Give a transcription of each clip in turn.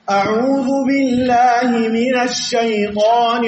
أعوذ بالله من الشيطان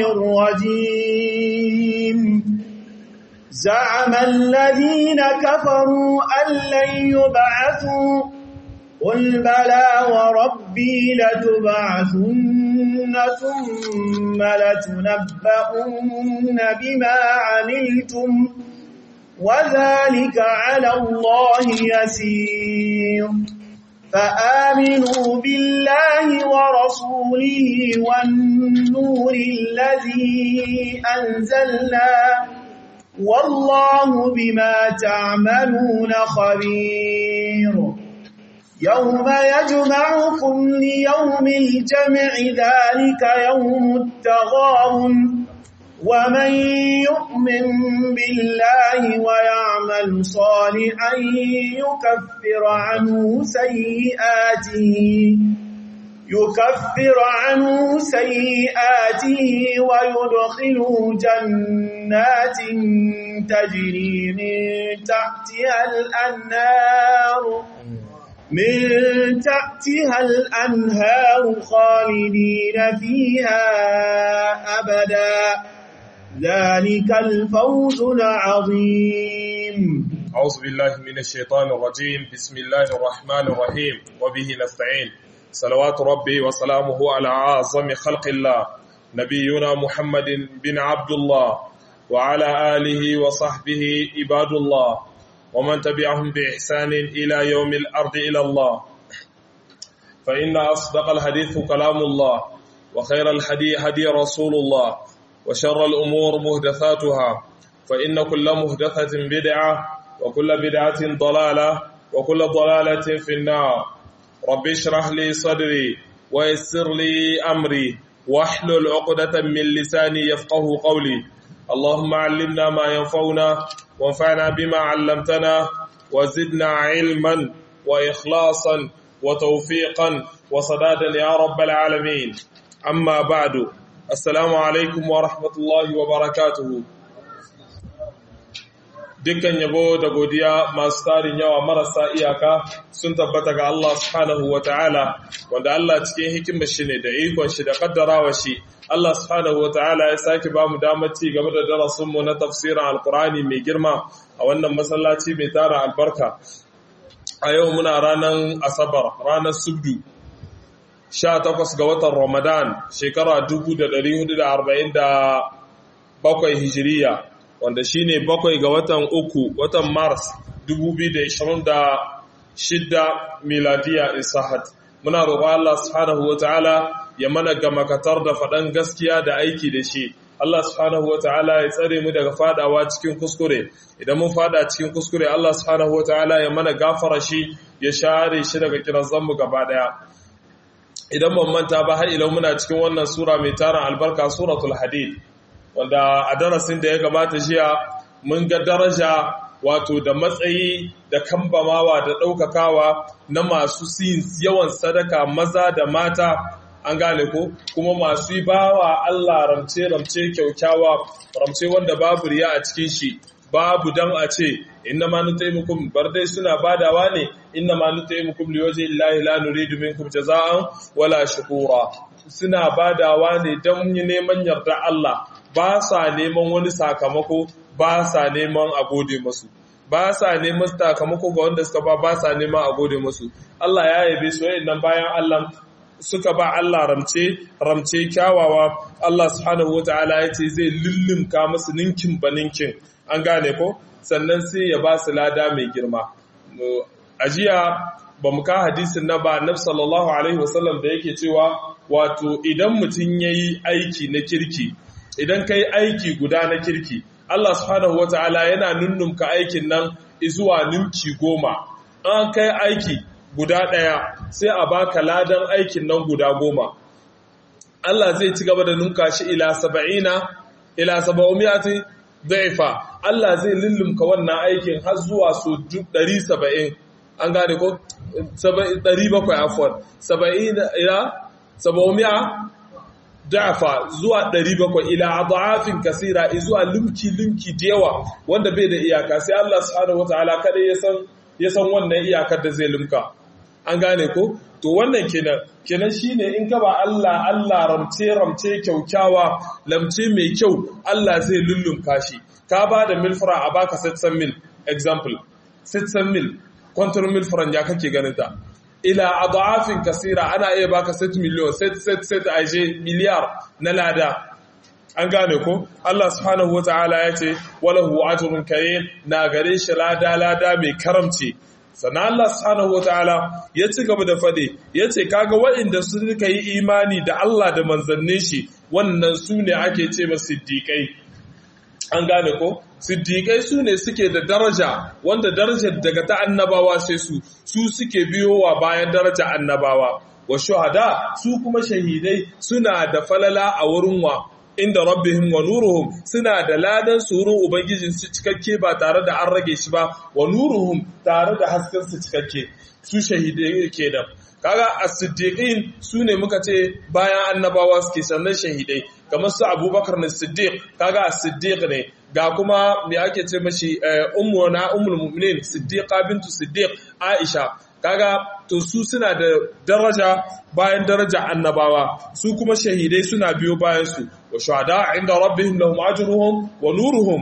الرجيم زعم الذين كفروا أن لن يبعثوا قل بلى وربي لتبعثن ثم لتنبؤن بما عملتم وذلك على الله يسير فآمنوا بالله ورسوله والنور الذي أنزلنا والله بما تعملون خبير يوم يجمعكم ليوم الجمع ذلك يوم التغابن ومن يؤمن بالله ويعمل صالحا يكفر عنه سيئاته يكفر عنه سيئاته ويدخله جنات تجري من تحتها الأنهار من تحتها الأنهار خالدين فيها أبدا ذلك الفوز العظيم أعوذ بالله من الشيطان الرجيم بسم الله الرحمن الرحيم وبه نستعين صلوات ربي وسلامه على أعظم خلق الله نبينا محمد بن عبد الله وعلى آله وصحبه عباد الله ومن تبعهم بإحسان إلى يوم الأرض إلى الله فإن أصدق الحديث كلام الله وخير الحدي هدي رسول الله وشر الأمور مهدثاتها فإن كل مهدثة بدعة وكل بدعة ضلالة وكل ضلالة في النار رب اشرح لي صدري ويسر لي أمري واحلل عقدة من لساني يفقه قولي اللهم علمنا ما ينفعنا وانفعنا بما علمتنا وزدنا علما وإخلاصا وتوفيقا وصدادا يا رب العالمين أما بعد السلام عليكم ورحمة الله وبركاته dukkan yabo da godiya masu tarin yawa marasa iyaka sun tabbata ga Allah subhanahu wa ta'ala wanda Allah cikin hikimar shi ne da ikon shi da kaddarawa shi Allah subhanahu wa ta'ala ya sake ba mu damar ci game da darasinmu na tafsirin alkurani mai girma a wannan masallaci mai tara albarka a yau muna ranar asabar ranar subdu 18 ga watan ramadan shekara 1447 hijiriya wanda shine bakwai ga watan uku watan mars 2026 miladiya isahat muna roƙo Allah subhanahu wataala ya mana gamakatar da faɗan gaskiya da aiki da shi Allah subhanahu wataala ya tsare mu daga fadawa cikin kuskure idan mun fada cikin kuskure Allah subhanahu wataala ya mana gafara shi ya share shi daga kirazan mu gaba daya idan ban manta ba har idan muna cikin wannan sura mai tarin albarka suratul hadid wanda a darasin da ya gabata jiya mun ga daraja wato da matsayi da kambamawa da ɗaukakawa na masu yin yawan sadaka maza da mata an gane ko kuma masu yi bawa Allah ramce-ramce kyaukyawa ramce wanda babu riya a cikin shi babu dan a ce inna ma nutaimukum bar dai suna badawa ne inna ma nutaimukum liwaji illahi la nuridu minkum jaza'an wala shukura suna badawa ne don neman yarda Allah ba sa neman wani sakamako ba sa neman a gode masu ba sa neman sakamako ga wanda suka ba ba sa neman a gode masu Allah ya yabe su nan bayan Allah suka ba Allah ramce ramce kyawawa Allah subhanahu wataala ya ce zai lullumka masu ninkin ba ninkin an gane ko sannan sai ya ba su lada mai girma a jiya ba mu ka hadisin na ba annabi sallallahu alaihi wasallam da yake cewa wato idan mutum yayi aiki na kirki idan kai aiki guda na kirki Allah subhanahu wataala yana nunnumka aikin nan zuwa ninki goma an kai aiki guda ɗaya sai a baka ladan aikin nan guda goma Allah zai ci gaba da nunka shi ila saba'ina ila saba'umiyati daifa Allah zai lullumka wannan aikin har zuwa so 170 an gane ko 700 afwan 70 ila saba'umiya da'afa zuwa 700 ila adafin kasira zuwa limki limki da yawa wanda bai da iyaka sai Allah subhanahu wataala kada ya san ya san wannan iyakar da zai limka an gane ko to wannan kenan kenan shine in ka ba Allah Allah ramce ramce kyaukyawa lamce mai kyau Allah zai lullumka shi ka ba da milfra a baka 600 mil example 600 mil kwantar milfran ya kake ganin ta ila adafin kasira ana iya baka 7 miliyon set set set aje miliyar na lada an gane ko Allah subhanahu wataala ya ce walahu ajrun karim na gare shi lada lada mai karamci sannan Allah subhanahu wataala ya ci gaba da fade ya ce kaga waɗanda suka yi imani da Allah da manzannin shi wannan su ne ake ce masu siddiƙai an gane ko siddiƙai su ne suke da daraja wanda darajar daga ta annabawa sai su su suke biyowa bayan daraja annabawa wa shuhada su kuma shahidai suna da falala a wurin wa inda rabbihim wa nuruhum suna da ladan surun ubangijin su cikakke ba tare da an rage shi ba wa nuruhum tare da hasken su cikakke su shahidai kenan kaga as-siddiqin sune muka ce bayan annabawa suke sannan shahidai kamar su abubakar na siddiq kaga as-siddiq ne ga kuma me ake ce mashi ummu na ummul mu'minin siddiqa bintu siddiq aisha kaga to su suna da daraja bayan daraja annabawa su kuma shahidai suna biyo bayan su wa shuhada inda rabbihim lahum ajruhum wa nuruhum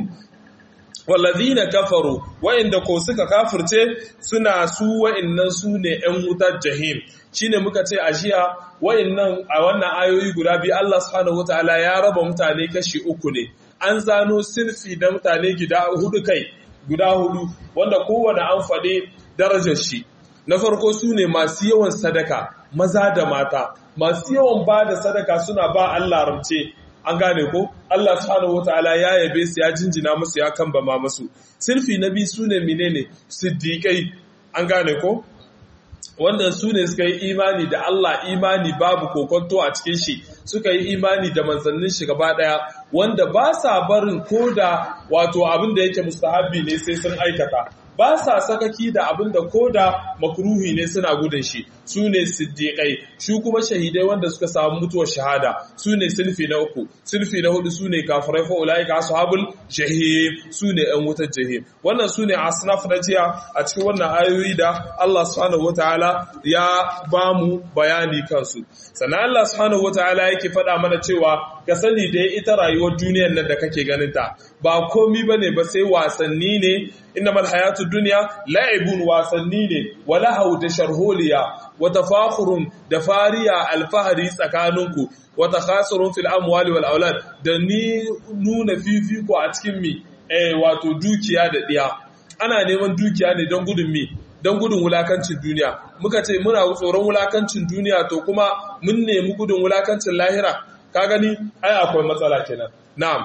wallazina kafaru wa'inda ko suka kafirce suna su wa'innan su ne ‘yan wutar jahim shine muka ce a jiya wa'innan a wannan ayoyi guda biyu Allah subhanahu wataala ya raba mutane kashi uku ne an zano sirfi da mutane gida hudu kai guda hudu wanda kowane an faɗi darajar shi na farko su ne masu yawan sadaka maza da mata masu yawan ba da sadaka suna ba Allah ramce an gane ko Allah subhanahu wataala ya yabe su ya jinjina musu ya kambama musu sirfi na biyu sune menene siddiqai an gane ko wanda su ne suka yi imani da Allah imani babu kokonto a cikin shi suka yi imani da manzannin shi gaba daya wanda ba sa barin koda wato abin da yake mustahabbi ne sai sun aikata ba sa sakaki da abin da koda makruhi ne suna gudun shi su ne siddiƙai shi kuma shahidai wanda suka samu mutuwar shahada su ne sulfi na uku sulfi na hudu su ne kafirai fa ulai ka ashabul jahim su ne ɗan wutar jahim wannan su ne asnaf na jiya a cikin wannan ayoyi da Allah subhanahu wataala ya ba mu bayani kansu sannan Allah subhanahu wataala yake faɗa mana cewa ka sani da ita rayuwar duniyar nan da kake ganin ta ba komi bane ba sai wasanni ne innamal hayatud dunya la'ibun wasanni ne wala hau da sharholiya wata fakhurun da fariya alfahari tsakaninku wata khasirun fil amwali wal aulad da ni nuna fifiko a cikin mi eh wato dukiya da diya ana neman dukiya ne don gudun mi don gudun wulakancin duniya muka ce muna tsoron wulakancin duniya to kuma mun nemi gudun wulakancin lahira ka gani ai akwai matsala kenan na'am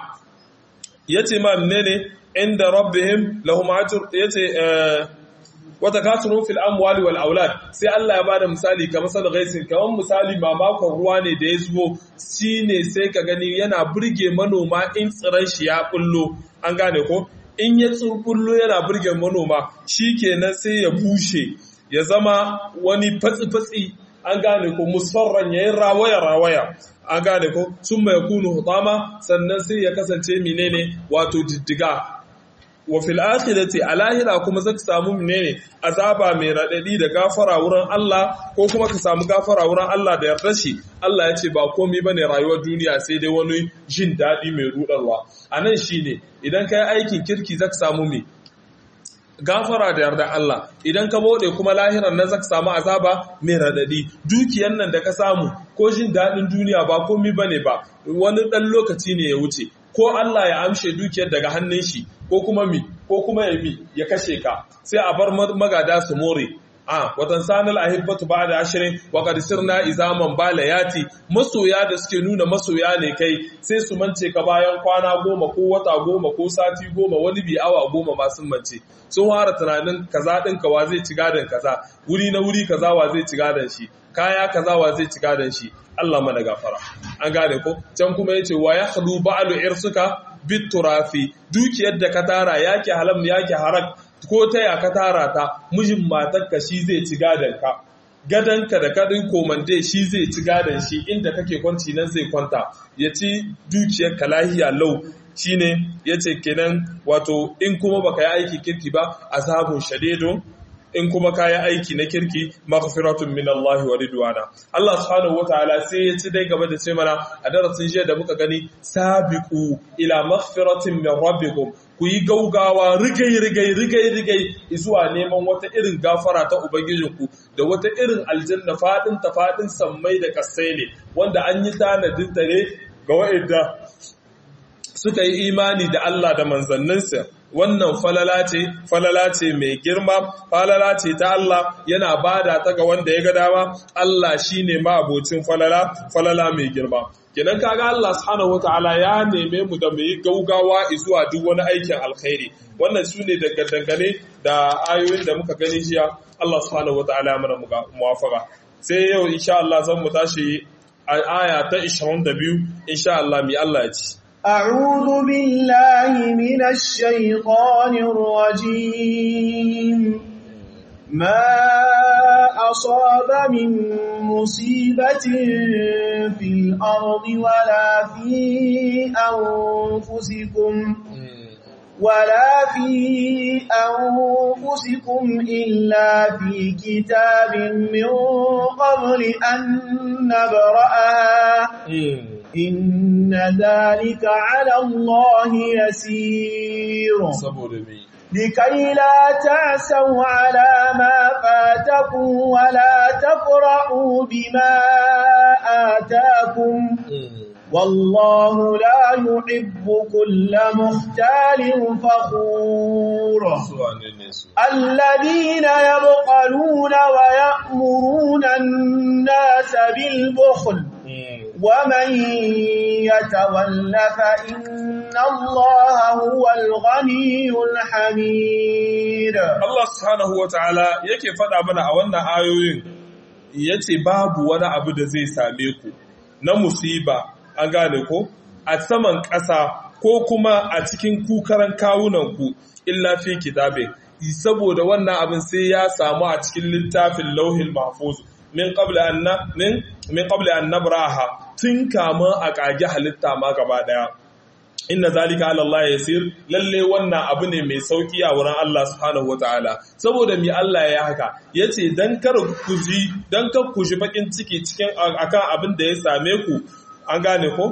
yace ma menene inda rabbihim lahum ajr yace eh wata kasurun fil amwali wal aulad sai Allah ya bada misali kamar sad ghaisin kamar misali mamakon ruwa ne da ya zubo shine sai ka gani yana burge manoma in tsiran shi ya bullo an gane ko in ya tsurbullo yana burge manoma shikenan sai ya bushe ya zama wani fatsi fatsi an gane ko musfarran yayin rawaya rawaya an gane ko sun mai kunu hutama sannan sai ya kasance menene wato diddiga wa fil akhirati a lahira kuma zaka samu menene azaba mai radadi da gafara wurin Allah ko kuma ka samu gafara wurin Allah da yarda shi Allah ya ce ba komai bane rayuwar duniya sai dai wani jin dadi mai rudarwa anan shine idan kai aikin kirki zaka samu me gafara da yarda Allah idan ka bude kuma lahiran nan zaka samu azaba mai radadi dukiyan nan da ka samu ko jin dadin duniya ba komai bane ba wani dan lokaci ne ya wuce ko Allah ya amshe dukiyar daga hannun shi ko kuma mi ko kuma ya mi ya kashe ka sai a bar magada su more a watan sanal ahibbatu ba'da ashirin wa qad sirna izaman balayati masoya da suke nuna masoya ne kai sai su mance ka bayan kwana goma ko wata goma ko sati goma wani bi awa goma ma sun mance sun fara tunanin kaza din ka wa zai ci gadon kaza wuri na wuri kaza wa zai ci gadon shi kaya kaza wa zai ci gadon shi Allah mana gafara an gane ko can kuma yace wa yakhlu ba'lu irsuka biturafi dukiyar da ka tara yake halam yake harak ko ta ya ka tara ta mijin matarka shi zai ci gadon ka gadanka da kadin komande shi zai ci gadon shi inda kake kwanci nan zai kwanta ya ci dukiyar ka lahiya lau shine yace kenan wato in kuma baka yi aiki kirki ba azabun shadidun in kuma kayi aiki na kirki maghfiratun min Allah wa ridwana Allah subhanahu wataala sai ya ci dai gaba da ce mana a darasin jiya da muka gani sabiqu ila maghfiratin min rabbikum ku yi gaugawa rigai rigai rigai rigai zuwa neman wata irin gafara ta ubangijinku da wata irin aljanna fadin ta fadin sammai da kasai ne wanda an yi tanadin ta ne ga wa'anda suka yi imani da Allah da manzanninsa wannan falala ce falala ce mai girma falala ce ta Allah yana bada ta ga wanda ya ga dama Allah shine ma abocin falala falala mai girma kenan kaga Allah subhanahu wataala ya neme mu da mu yi gaugawa zuwa duk wani aikin alkhairi wannan sune daga dangane da ayoyin da muka gani jiya Allah subhanahu wataala mana muwafaka sai yau insha Allah zan mu tashi a aya ta 22 insha Allah mi Allah ya ci أعوذ بالله من الشيطان الرجيم ما أصاب من مصيبة في الأرض ولا في أنفسكم ولا في أنفسكم إلا في كتاب من قبل أن نبرأها إن ذلك على الله يسير لكي لا تعسوا على ما فاتكم ولا تفرحوا بما آتاكم والله لا يحب كل مختال فخور الذين يبخلون ويأمرون الناس بالبخل ومن يتول فإن الله هو الغني الحميد Allah subhanahu wa ta'ala yake faɗa mana a wannan ayoyin ya ce babu wani abu da zai same ku na musiba an gane ko a saman ƙasa ko kuma a cikin kukaran kawunanku illa fi kitabe saboda wannan abin sai ya samu a cikin littafin lauhin mahfuz min qabla an min min qabla an nabraha tun kama a kage halitta ma gaba daya inna zalika ala Allah yasir lalle wannan abu ne mai sauki a wurin Allah subhanahu wataala saboda mi Allah ya haka yace dan kar ku ji dan kar ku ji bakin ciki cikin akan abin da ya same ku an gane ko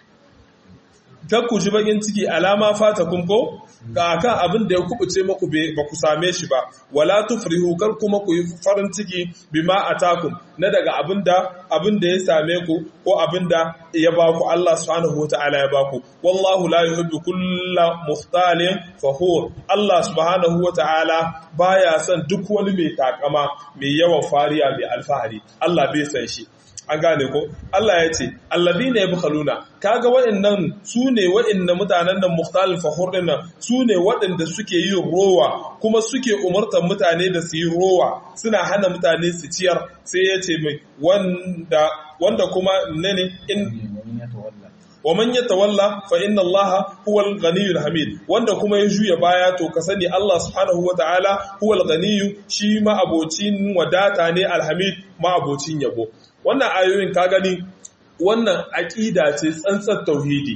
kar ku ji bakin ciki alama fata kun ko ga akan abin da ya kubuce muku ba ku same shi ba wala tufrihu kar kuma ku yi farin ciki bima atakum na daga abin da abin da ya same ku ko abin da ya ba ku Allah subhanahu wataala ya ba ku wallahu la yuhibbu kulla mukhtalin fakhur Allah subhanahu wataala baya son duk wani mai takama mai yawan fariya mai alfahari Allah bai san shi an gane ko Allah ya ce alladhina yabkhaluna kaga waɗannan sune waɗannan mutanen nan mukhtalin fakhur din nan sune waɗanda suke yin rowa kuma suke umartar mutane da su yi rowa suna hana mutane su ciyar sai ya ce mai wanda wanda kuma ne in wa man yatawalla fa inna allaha huwal ghaniyyul hamid wanda kuma ya juya baya to ka sani Allah subhanahu wataala huwal ghaniyyu shi ma abocin wadata ne alhamid ma abocin yabo wannan ayoyin ka gani wannan aqida ce tsantsar tauhidi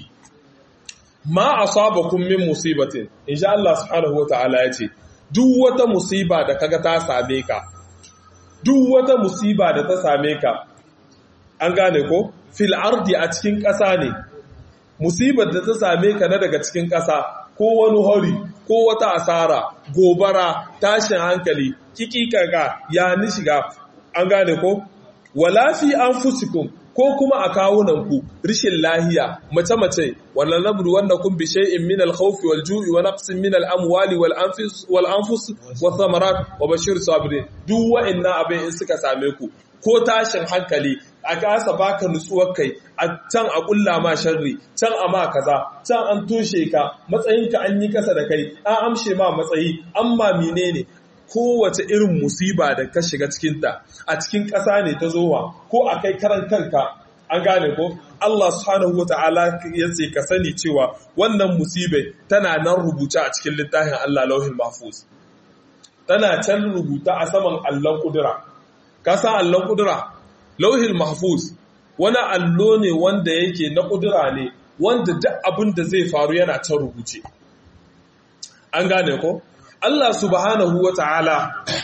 ma asabakum min musibatin insha Allah subhanahu wataala yace duk wata musiba da kaga ta same ka duk wata musiba da ta same ka an gane ko fil ardi a cikin ƙasa ne musibar da ta same ka na daga cikin ƙasa ko wani hori ko wata asara gobara tashin hankali kikikaka ya ni shiga an gane ko wala fi anfusikum ko kuma a kawunanku rishin lahiya mace-mace wannan nabru wanda kun bi shay'in min al-khawf wal ju'i wa naqsin min al-amwali wal anfus wal anfus wa thamarat wa bashir sabirin duk wa'annan abin in suka same ku ko tashin hankali a kasa baka nutsuwar kai a can a kulla ma sharri can a ma kaza can an toshe ka matsayinka an yi kasa da kai an amshe ma matsayi amma menene kowace irin musiba da ka shiga cikinta a cikin ƙasa ne ta zowa ko a kai karan kanka an gane ko Allah subhanahu wata'ala ya ce ka sani cewa wannan musibai tana nan rubuta a cikin littafin Allah lauhin mahfuz tana can rubuta a saman allon kudura ka san allon kudura lauhin mahfuz wani allo ne wanda yake na kudura ne wanda duk abin da zai faru yana can rubuce an gane ko Allah subhanahu wa ta'ala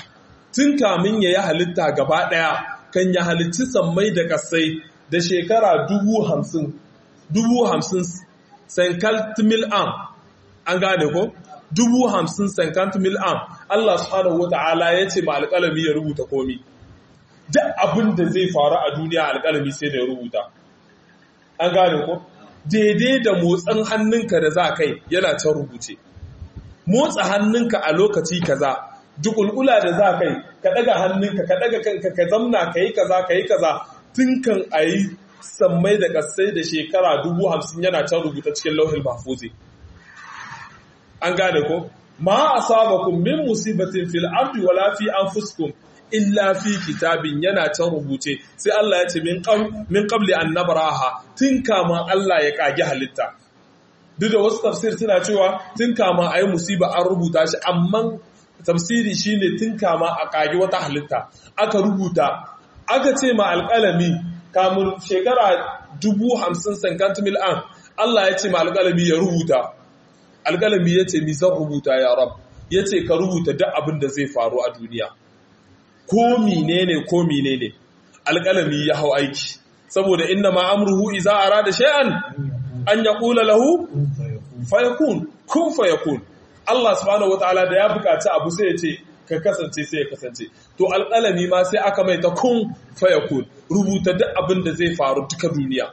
tun kamin ya yi halitta gaba ɗaya kan ya halicci sammai da kasai da shekara dubu hamsin dubu hamsin sankalt mil am an gane ko dubu hamsin sankalt mil am Allah subhanahu wa ta'ala ya ce ma alƙalami ya rubuta komi duk abin da zai faru a duniya alƙalami sai da ya rubuta an gane ko daidai da motsin hannunka da za kai yana can rubuce motsa hannunka a lokaci kaza dukulkula da za kai ka daga hannunka ka daga kanka ka zamna ka yi kaza ka yi kaza tun kan a yi sammai da kasai da shekara dubu hamsin yana can rubuta cikin lauhin mahfuzi an gane ko ma asabakum min musibatin fil ardi wala fi anfusikum illa fi kitabin yana can rubuce sai Allah ya ce min qabli an nabraha tun kama Allah ya kage halitta duk da wasu tafsir suna cewa tun kama ayi musiba an rubuta shi amma tafsiri shine tun kama a kage wata halitta aka rubuta aka ce ma alƙalami kamun shekara dubu hamsin sankant mil an Allah ya ce ma alƙalami ya rubuta alƙalami ya ce mi zan rubuta ya rab ya ce ka rubuta duk abin da zai faru a duniya ko menene ko menene alƙalami ya hau aiki saboda inna ma amruhu iza arada shay'an an yaqula lahu fayakun kun fayakun Allah subhanahu wataala da ya bukaci abu sai ya ce ka kasance sai ya kasance to alƙalami ma sai aka mai ta kun fayakun rubuta duk abin da zai faru duka duniya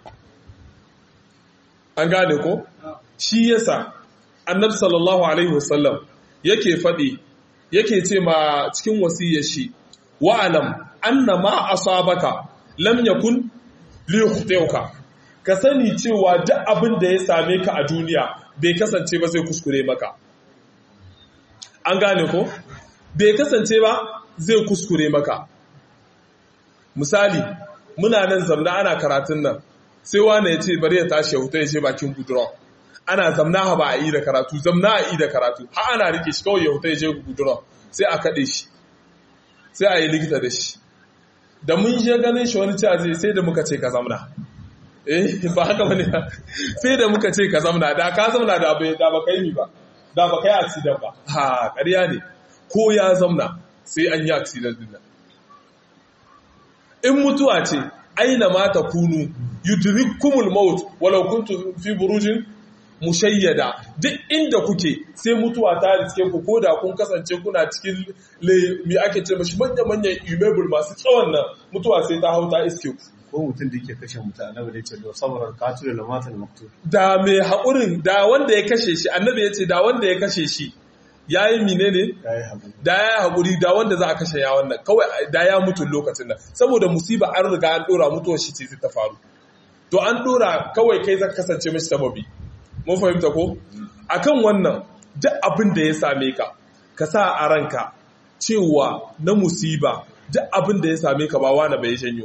an gane ko shi yasa annabi sallallahu alaihi wasallam yake faɗi yake ce ma cikin wasiyar shi wa'alam anna ma asabaka lam yakun li yukhtiuka ka sani cewa duk abin da ya same ka a duniya bai kasance ba zai kuskure maka an gane ko bai kasance ba zai kuskure maka misali muna nan zamna ana karatun nan sai wani ya ce bari ya tashi ya huta ya ce bakin gudura ana zamna ba a yi da karatu zamna a yi da karatu ha ana rike shi kawai ya huta ya je gudura sai a kaɗe shi sai a yi likita da shi da mun je ganin shi wani cewa zai sai da muka ce ka zamna eh ba haka bane sai da muka ce ka zamna da ka zamna da bai da ba kai ni ba da ba kai accident ba ha ƙarya ne ko ya zamna sai an yi accident din nan in mutuwa ce aina ma takunu yudrikumul maut walau kuntum fi burujin mushayyada duk inda kuke sai mutuwa ta riske ku ko da kun kasance kuna cikin me ake ce mashi manya-manyan imebul masu tsawon nan mutuwa sai ta hau ta iske ku ko mutum da yake kashe mutum annabi da ya ce da saboda katul da matan maktul da mai haƙurin da wanda ya kashe shi annabi ya ce da wanda ya kashe shi ya yi mine ne yayi haƙuri da ya yi haƙuri da wanda za a kashe ya wannan kawai da ya mutu lokacin nan saboda musiba an riga an ɗora mutuwar shi ce zai ta faru to an ɗora kawai kai zaka kasance mashi sababi mun fahimta ko akan wannan duk abin da ya same ka ka sa a ranka cewa na musiba duk abin da ya same ka ba wani bai janyo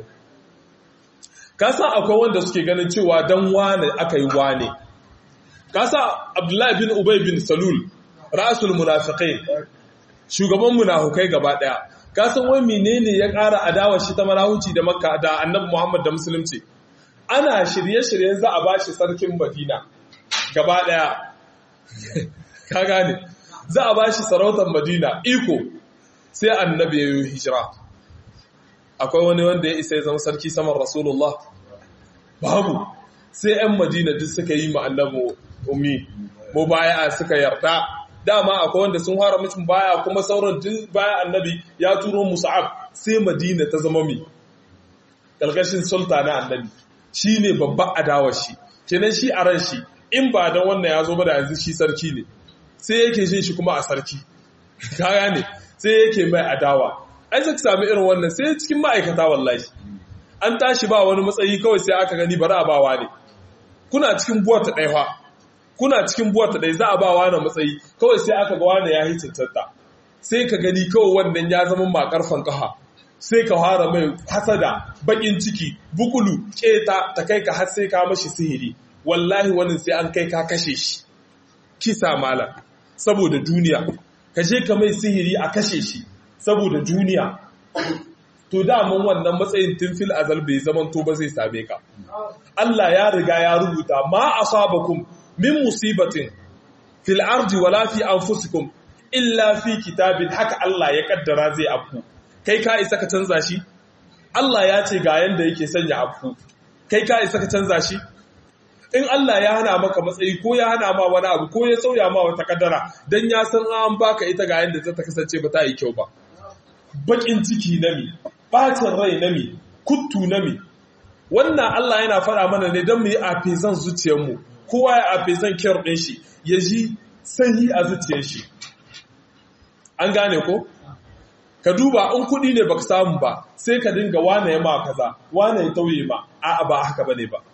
ka san akwai wanda suke ganin cewa dan wane aka yi wane ka sa abdullahi bin ubay bin salul ra'asul munafiqai shugaban munafukai gaba daya ka san wai menene ya ƙara adawa shi ta marahuci da makka da annabi muhammad da musulunci ana shirye-shiryen za a bashi sarkin madina gaba daya ka gane za a bashi sarautar madina iko sai annabi ya yi hijira akwai wani wanda ya isa ya zama sarki saman rasulullah babu sai 'yan madina duk suka yi annabi ummi mu baya suka yarda dama akwai wanda sun fara mutum baya kuma sauran duk baya annabi ya turo musa'ab sai madina ta zama mi ƙarƙashin sultana annabi shi ne babban adawar shi kenan shi a ran shi in ba don wannan ya zo ba da yanzu shi sarki ne sai yake jin shi kuma a sarki ka gane sai yake mai adawa ai zaka sami irin wannan sai cikin ma'aikata wallahi an tashi ba wani matsayi kawai sai aka gani bari a bawa ne kuna cikin buwata ɗaya fa kuna cikin buwata ɗaya za a ba wani matsayi kawai sai aka ga wani ya yi cancanta sai ka gani kawai wannan ya zama makarfan kaha sai ka fara mai hasada bakin ciki bukulu keta ta kai ka har sai ka mashi sihiri wallahi wannan sai an kai ka kashe shi kisa malam saboda duniya ka je ka mai sihiri a kashe shi saboda duniya to daman wannan matsayin tunfil azal bai zaman to ba zai same ka Allah ya riga ya rubuta ma asabakum min musibatin fil ardi wala fi anfusikum illa fi kitabin haka Allah ya kaddara zai afku kai ka isa ka canza shi Allah ya ce ga yanda yake sanya abu kai ka isa ka canza shi in Allah ya hana maka matsayi ko ya hana ma wani abu ko ya sauya ma wata kadara dan ya san an baka ita ga yanda ta kasance ba ta yi kyau ba bakin ciki na mi bacin rai na mi kuttu na mi wannan Allah yana fara mana ne don mu yi afezan zuciyarmu kowa ya afezan kyar ɗin shi ya ji sanyi a zuciyar shi an gane ko ka duba in kuɗi ne baka samu ba sai ka dinga wane ya ma kaza wane ya tauye ma a'a ba haka bane ba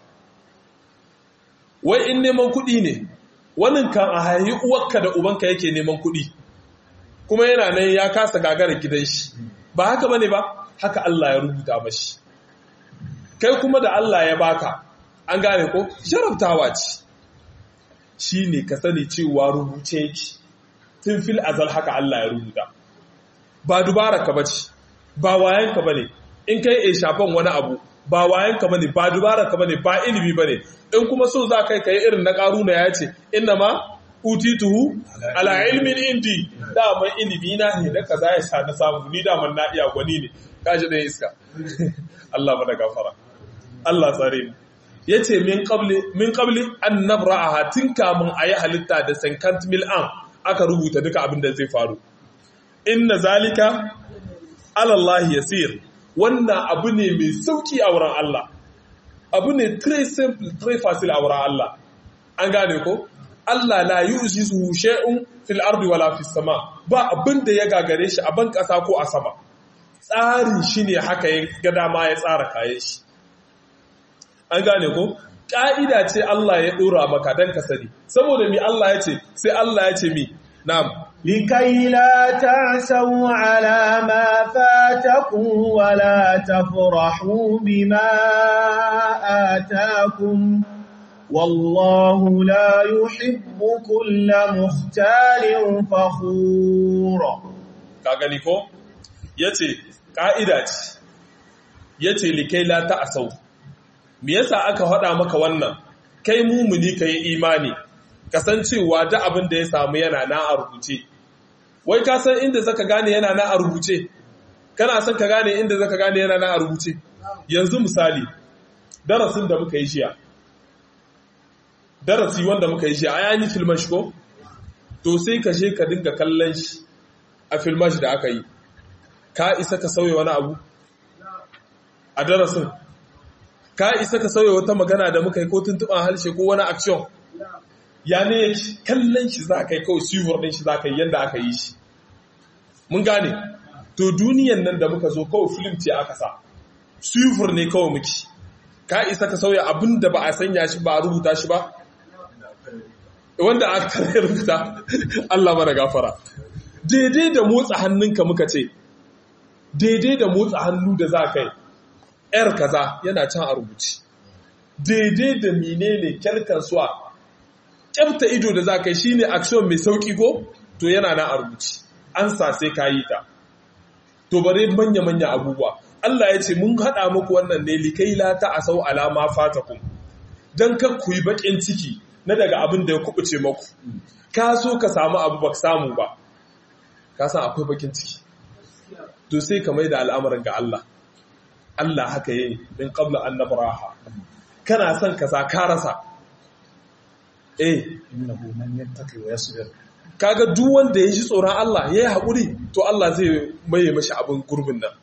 wai in neman kuɗi ne wannan kan a hayi uwarka da ubanka yake neman kuɗi kuma yana nan ya kasa gagara gidan shi ba haka bane ba haka Allah ya rubuta mashi kai kuma da Allah ya baka an gane ko sharaftawa ce shine ka sani cewa rubuce yake tun fil azal haka Allah ya rubuta ba dubara ka bace ba wayan ka bane in kai e shafan wani abu ba wayan ka bane ba dubara ka bane ba ilimi bane in kuma so za kai kai irin na karuna ya ce inna ma utituhu ala ilmin indi daman ilimi na ne da kaza ya sa na samu ni daman na iya gwani ne kaji da iska Allah mana gafara Allah tsare mu yace min qabli min qabli an nabra'aha tun kamun ayi halitta da sankant mil an aka rubuta duka abin da zai faru inna zalika ala Allah yasir wannan abu ne mai sauki a wurin Allah abu ne très simple très facile a wurin Allah an gane ko Allah la yujizu shay'un fil ardi wala fis sama ba abin da ya gagare shi a ban kasa ko a sama tsarin shi ne haka ya ga dama ya tsara kayan shi an gane ko ƙa'ida ce Allah ya ɗora maka don ka sani saboda mi Allah ya ce sai Allah ya ce mi na'am لكي لا تعسوا على ما فاتكم ولا تفرحوا بما آتاكم والله لا يحب كل مختال فخور ka gani ko yace ka'ida ce yace likai la ta'asau me yasa aka hada maka wannan kai mumuni kai imani kasancewa da abin da ya samu yana na a rubuce wai ka san inda zaka gane yana na a rubuce kana son ka gane inda zaka gane yana na a rubuce yanzu misali darasin da muka yi shiya darasi wanda muka yi shiya a yi filman shi ko to sai ka je ka dinga kallon shi a filman shi da aka yi ka isa ka sauya wani abu a darasin ka isa ka sauya wata magana da muka yi ko tuntuɓa harshe ko wani action ya ne kallon shi za ka yi kawai siwar ɗin shi za ka yi yadda aka yi shi mun gane to duniyan nan da muka zo kawai film ce aka sa siwar ne kawai muke ka isa ka sauya abin da ba a sanya shi ba a rubuta shi ba wanda aka rubuta Allah mana gafara daidai da motsa hannunka muka ce daidai da motsa hannu da za ka yi ‘yar kaza yana can a rubuci daidai da menene kyalkan suwa kyafta ido da za ka yi shi ne action mai sauƙi ko to yana na a rubuci an sa sai ka yi ta to bare manya-manya abubuwa Allah ya ce mun haɗa muku wannan ne likai lata a sau alama fatakun don kar ku yi baƙin ciki na daga abin da ya kubuce maku ka so ka samu abu ba samu ba ka san akwai baƙin ciki to sai ka mai da al'amarin ga Allah Allah haka yi min qabla an nabraha kana son ka sa ka rasa eh innahu man yattaqi wa yasbir kaga duk wanda ya ji tsoron Allah ya yi haƙuri to Allah zai maye mashi abin gurbin nan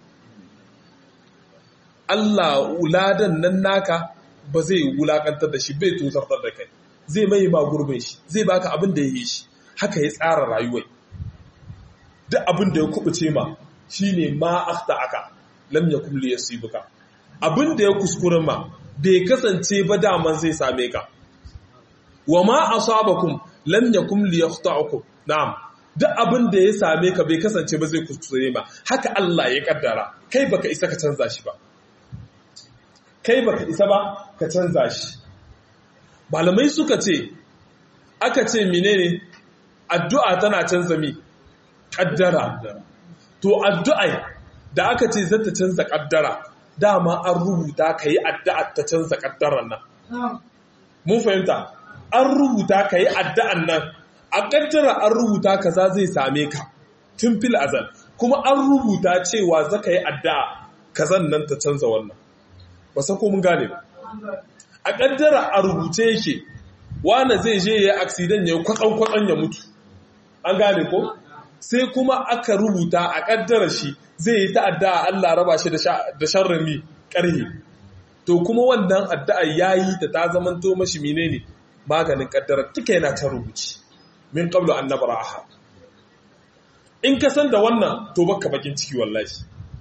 Allah wuladan nan naka ba zai wulakantar da shi bai tozartar da kai zai maye ma gurbin shi zai baka abin da ya yi shi haka ya tsara rayuwai duk abin da ya kubuce ma shine ma akhta aka lam yakum li yasibuka abin da ya kuskure ma bai kasance ba daman zai same ka wa ma asabakum lam yakum li yakhta'ukum na'am duk abin da ya same ka bai kasance ba zai kuskure ma haka Allah ya kaddara kai baka isa ka canza shi ba kai baka isa ba ka canza shi malamai suka ce aka ce menene addu'a tana canza mi kaddara to addu'a da aka ce zata canza kaddara dama an rubuta ka yi addu'a ta canza kaddaran nan mun fahimta an rubuta ka yi addu'an nan a kaddara an rubuta kaza zai same ka tun fil azal kuma an rubuta cewa zaka yi addu'a kazan nan ta canza wannan ba san ko mun gane ba a kaddara a rubuce yake wanda zai je ya accident ya kwatsan kwatsan ya mutu an gane ko sai kuma aka rubuta a kaddara shi zai yi ta'adda Allah raba shi da sharrin mi karhi to kuma wannan addu'a yayi ta ta zamanto mashi menene maganin kaddara duka yana ta rubuci min qablu an nabraha in ka san da wannan to baka bakin ciki wallahi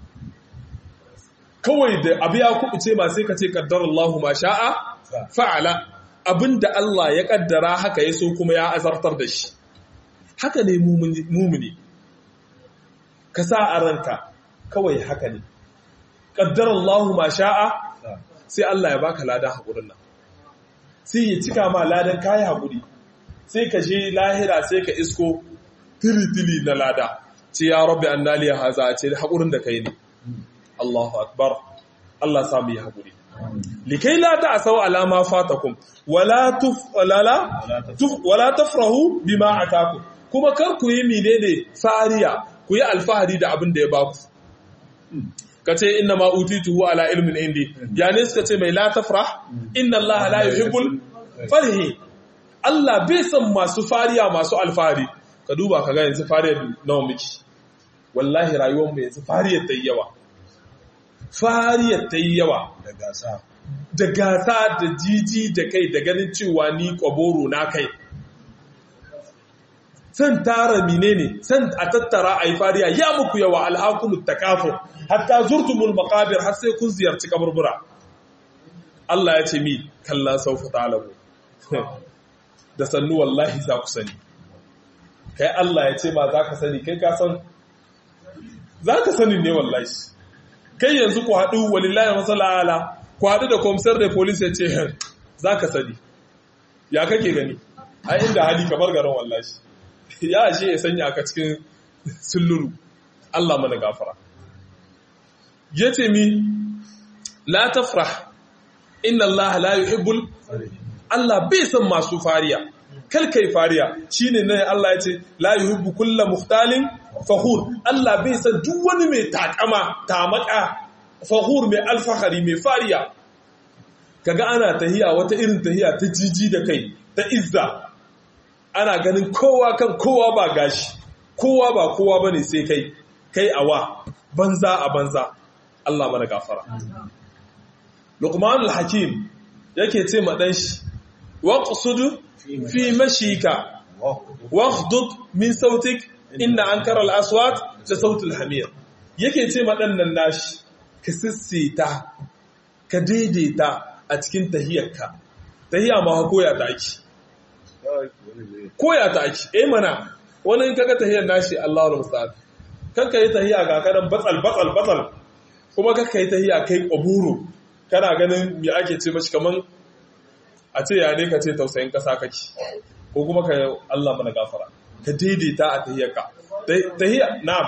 kawai da abu ya kubuce ma sai ka ce qaddarallahu ma sha'a fa'ala abinda Allah ya kaddara haka ya so kuma ya azartar da shi haka ne mumuni ka sa a ranka kawai haka ne qaddarallahu ma sha'a sai Allah ya baka ladan hakurin nan sai ya cika ma ladan kayi haƙuri sai ka je lahira sai ka isko tili-tili na lada ce ya rabbi an naliya haza a ce haƙurin da kai ne Allahu akbar Allah samu yi haƙuri likai la ta asau alama fatakum wala tafrahu bima atakum kuma kar ku yi menene fariya ku yi alfahari da abin da ya baku ka ce inna ma utituhu ala ilmin indi ya ne suka ce mai la tafrah inna Allah la yuhibbul farhi Allah bai san masu fariya masu alfahari ka duba ka ga yanzu fariyar nawa miki wallahi rayuwar mu yanzu fariyar ta yawa fariyar ta yawa da gasa da gasa da jiji da kai da ganin cewa ni kwaboro na kai san tara menene san a tattara a yi fariya ya muku yawa alhakumut takafur hatta zurtumul maqabir har sai kun ziyarci kaburbura Allah ya ce mi kalla saufa ta'lamu da sannu wallahi za ku sani kai Allah ya ce ma za ka sani kai ka san za ka sani ne wallahi kai yanzu ku haɗu walillahi masala ala ku haɗu da komisar da polis ya ce za ka sani ya kake gani a inda hali kamar garin wallahi ya ashe ya sanya ka cikin sulluru Allah mana gafara ya ce mi la tafrah inna Allah la yuhibbul Allah bai san masu fariya kalkai fariya shine ne Allah ya ce la yuhibbu kulla muhtalin fakhur Allah bai san duk wani mai takama tamaka fakhur mai alfahari mai fariya kaga ana tahiya wata irin tahiya ta jiji da kai ta izza ana ganin kowa kan kowa ba gashi kowa ba kowa bane sai kai kai awa banza a banza Allah mana gafara Luqman al-Hakim yake ce ma dan shi waqsud fi mashika waghdud min sautik inna ankara al-aswat la sautul hamir yake ce ma dan nan nashi ka sissita ka daidaita a cikin tahiyarka tahiya ma koya ta ake koya ta ake eh mana wani in kaga tahiyar nashi Allahu musta'an kanka yi tahiya ga kadan batsal batsal batsal kuma kanka yi tahiya kai qaburu kana ganin me ake ce mashi kaman a ce ya ne ka ce tausayin kasa kake ko kuma ka Allah mana gafara ka daidaita a tahiyarka tahiyya na'am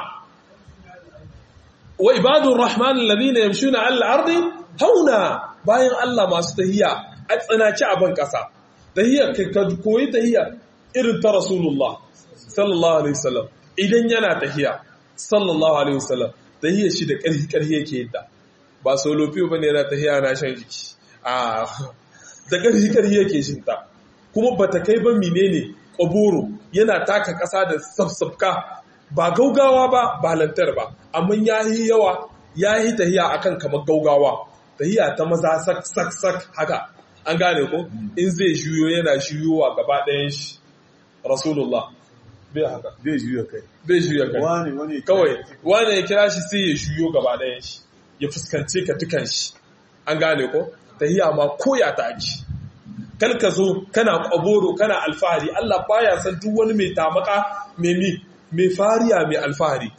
wa ibadur rahman alladhina yamshuna 'ala al-ardi hauna bayan Allah masu tahiyya a tsanaci a ban kasa tahiyya ka koyi tahiyya irin ta rasulullah sallallahu alaihi wasallam idan yana tahiyya sallallahu alaihi wasallam tahiyya shi da ƙarfi ƙarfi yake yadda ba solo fiyo bane yana tahiyya na shan jiki a da ƙarfi ƙarfi yake shin ta kuma bata kai ba menene ƙaboro yana taka ƙasa da safsafka ba gaugawa ba ba lantar ba amma yayi yawa yayi tahiyya akan kamar gaugawa tahiyya ta maza sak sak sak haka an gane ko in zai juyo yana juyowa gaba ɗayan shi rasulullah bai haka bai juya kai bai juya kai wani wani kawai wani ya kira shi sai ya juyo gaba ɗayan shi ya fuskance ka dukan shi an gane ko tahiya ma koya ta ake kal ka zo kana kwaboro kana alfahari Allah baya san duk wani mai tamaka mai mi mai fariya mai alfahari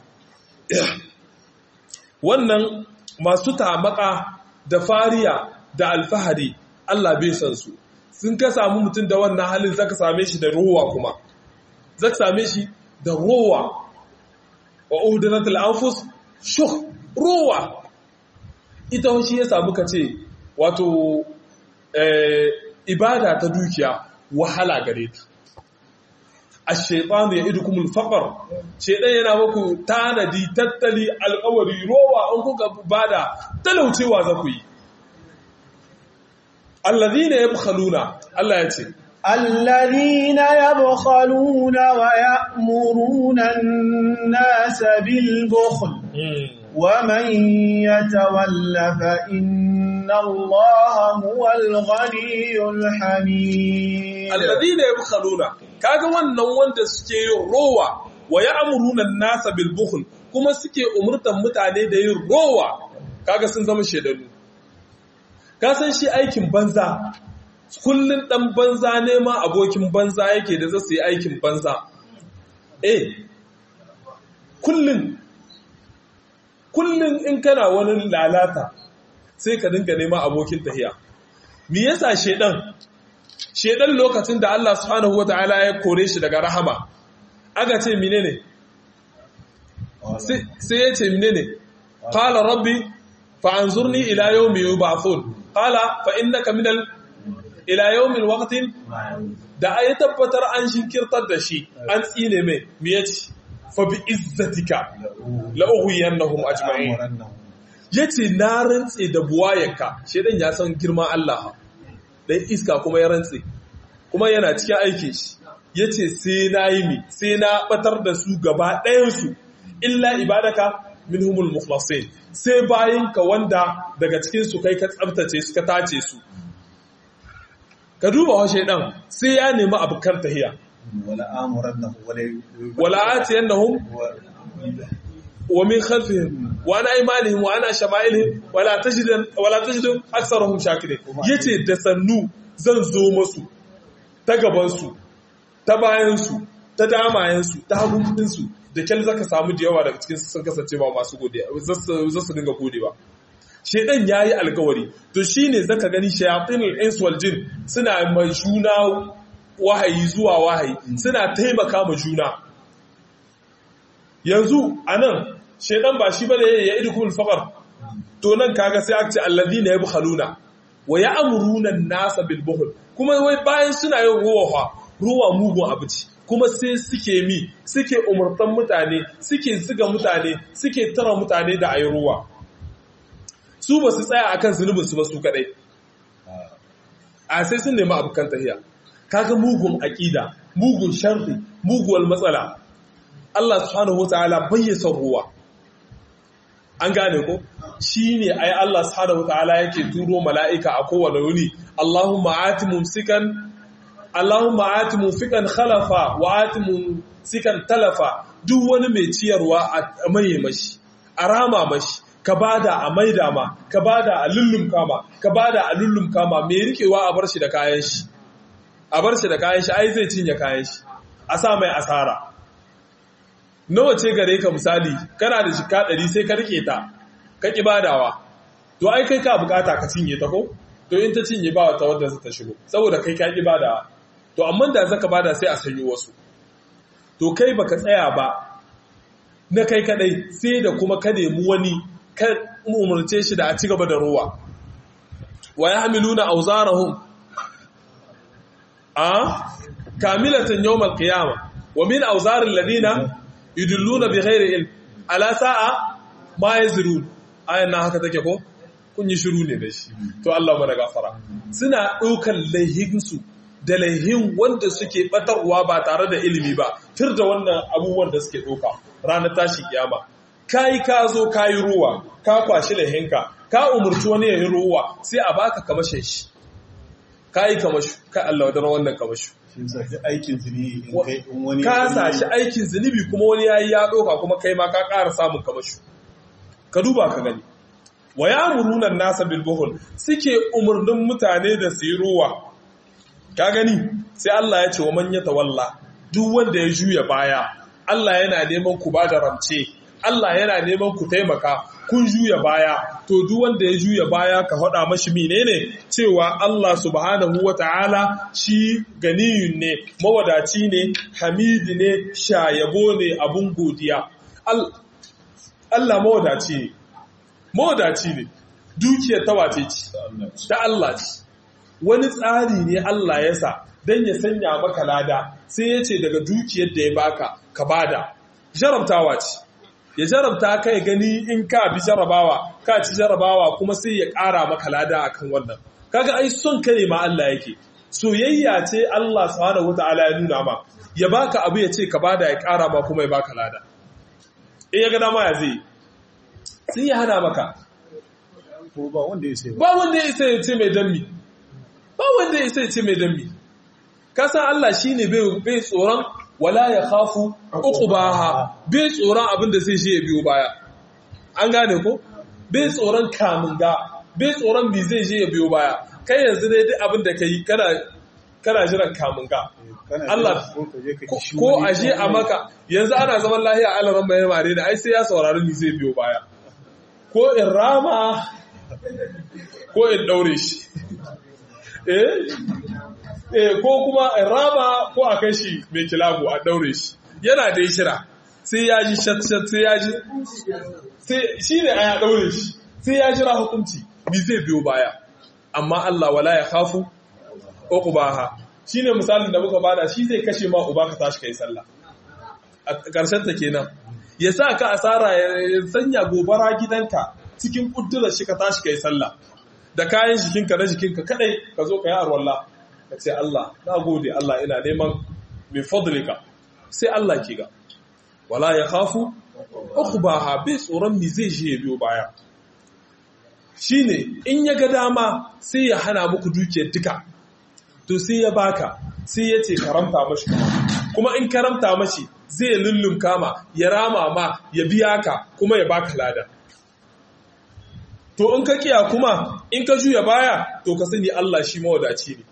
wannan masu tamaka da fariya da alfahari Allah bai san su sun ka samu mutum da wannan halin zaka same shi da rowa kuma zaka same shi da rowa wa uhdanatul anfus shuh rowa ita shi ya samu kace wato eh, ibada ta dukiya wahala gare ta ash-shaytanu ya'idukumul faqr shedan yana muku tanadi tattali alƙawari rowa an kuka bada talaucewa za ku yi alladhina yabkhaluna Allah ya ce الذين يبخلون ويأمرون الناس بالبخل ومن يتول فإن الله هو الغني الحميد alladhina yabkhaluna kaga wannan wanda suke yin rowa wa ya'muruna an-nasa bil bukhl kuma suke umurtan mutane da yin rowa kaga sun zama shedanu ka san shi aikin banza kullun dan banza ne ma abokin banza yake da zai yi aikin banza eh kullun kullun in kana wani lalata sai ka dinga nema abokin tahiya me yasa shedan shedan lokacin da Allah subhanahu wataala ya kore shi daga rahama aka ce menene sai ya ce menene qala rabbi fa anzurni ila yawmi yub'athun qala fa innaka minal ila yawmil waqtin da ayi tabbatar an shinkirtar da shi an tsine mai me yace fa bi izzatika la ughwiyannahum ajma'in yace na rantse da buwayenka shedan ya san girman Allah dan iska kuma ya rantse kuma yana cikin aikin shi yace sai na yi mi sai na batar da su gaba ɗayan su illa ibadaka minhumul mukhlasin sai bayinka wanda daga cikin su kai ka tsabtace su ka tace su ka duba wa shaidan sai ya nemi abukar tahiya wala amurannahum wala wala atiyannahum wa min khalfihim wa an aymanihim wa an shama'ilihim wala tajidan wala tajidu aktharuhum shakirin yace da sannu zan zo musu ta gaban su ta bayan su ta damayen su ta hagun su da kyal zaka samu da yawa daga cikin su sun kasance ba masu godiya za su dinga godewa shedan yayi alkawari to shine zaka gani shayatinul ins wal jin suna mai juna wahayi zuwa wahayi suna taimaka ma juna yanzu anan shedan ba shi bane ya idukul faqar to nan kaga sai aka ce alladhina yabkhaluna wa ya'muruna an-nasa bil bukhl kuma wai bayan suna yin ruwa ruwa mugun abuci kuma sai suke mi suke umurtan mutane suke ziga mutane suke tara mutane da ayi ruwa su ba su tsaya akan zunubin su ba su kadai a sai sun nemi abukan tahiya kaga mugun aqida mugun sharri muguwar matsala Allah subhanahu wataala bai son ruwa an gane ko shine ai Allah subhanahu wataala yake turo mala'ika a kowane wuni Allahumma ati mumsikan Allahumma ati mumfikan khalafa wa ati mumsikan talafa duk wani mai ciyarwa a maye mashi a rama mashi ka bada a maida ma ka bada a lullum kama ka bada a lullum kama mai rikewa a bar shi da kayan shi a bar shi da kayan shi ai zai cinye kayan shi a sa mai asara nawa ce gare ka misali kana da shika ɗari sai ka rike ta ka ƙi badawa to ai kai ka bukata ka cinye ta ko to in ta cinye ba wata wadda ta shigo saboda kai ka ƙi badawa to amma da zaka bada sai a sanyi wasu to kai baka tsaya ba na kai kadai sai da kuma ka nemi wani ka umarce shi da a ci gaba da ruwa wa yahmiluna awzarahum a kamilatan yawmal qiyamah wa min awzaril ladina yudulluna bi ghairi ilm ala sa'a ma yazrun ayan nan haka take ko kun yi shiru ne da shi to Allah mana gafara suna ɗaukar laihinsu da laihin wanda suke batarwa ba tare da ilimi ba tir da wannan abubuwan da suke ɗauka ranar tashi kiyama kai ka zo ka yi ruwa ka kwashi laihinka ka umurci wani ya yi ruwa sai a baka kamashin shi ka yi kamashu ka Allah wadar wannan kamashu aikin zunubi in kai in wani ka sashi aikin zunubi kuma wani yayi ya ɗauka kuma kai ma ka ƙara samun kamashu ka duba ka gani wa ya'muruna nasa bil buhul suke umurnin mutane da su yi ruwa ka gani sai Allah ya ce wa man yatawalla duk wanda ya juya baya Allah yana neman ku ba da ramce Allah yana neman ku taimaka kun juya baya to duk wanda ya juya baya ka faɗa mashi menene cewa Allah subhanahu wata'ala shi ganiyun ne mawadaci ne hamidi ne shayabo ne abun godiya Allah mawadaci ne mawadaci ne dukiyar ta wace ce ta Allah ce wani tsari ne Allah ya sa don ya sanya maka lada sai ya ce daga dukiyar da ya baka ka bada jarabtawa ce ya jarabta ka ya gani in ka bi jarabawa ka ci jarabawa kuma sai ya ƙara maka lada akan wannan kaga ai son ka ne ma Allah yake soyayya ce Allah subhanahu wataala ya nuna ma ya baka abu ya ce ka bada ya ƙara ma kuma ya baka lada in ya ga dama ya zai sai ya hana maka ko ba wanda ya sai ba wanda ya isa ya ce mai dammi ba wanda ya isa ya ce mai dammi kasan Allah shine bai bai tsoron wala ya khafu uqbaha bai tsoron abin da sai shi ya biyo baya an gane ko bai tsoron kamun ga bai tsoron bi zai je ya biyo baya kai yanzu dai duk abin da kai kana kana jiran kamun ga Allah ko aje a maka yanzu ana zaman lahiya Allah ran mai mare da ai sai ya saurari ni zai biyo baya ko in rama ko in daure shi eh eh ko kuma in rama ko a kai shi mai kilabu a daure shi yana da shira sai ya ji shat shat sai ya ji sai shi ne a ya daure shi sai ya jira hukunci mi zai biyo baya amma Allah wala ya khafu uqbaha shine misalin da muka bada shi zai kashe ma uba ka tashi kai sallah a ƙarshen ta kenan ya sa ka asara ya sanya gobara gidanka cikin kuddurar shi ka tashi kai sallah da kayan jikinka na jikinka kadai ka zo ka yi arwalla ka ce Allah na gode Allah ina neman min fadlika sai Allah ke ga wala ya khafu ukhbaha bi tsoron mi zai je biyo baya shine in ya ga dama sai ya hana muku dukiyar duka to sai ya baka sai ya ce karamta mashi kuma in karamta mashi zai lullum kama ya rama ma ya biya ka kuma ya baka lada to in ka kiya kuma in ka juya baya to ka sani Allah shi mawadaci ne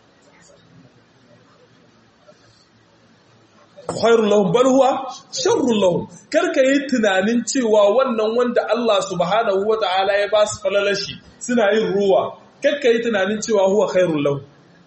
khairul lahum bal huwa sharrul lahum karka yi tunanin cewa wannan wanda Allah subhanahu wataala ya ba su falalashi suna yin ruwa karka yi tunanin cewa huwa khairul lahum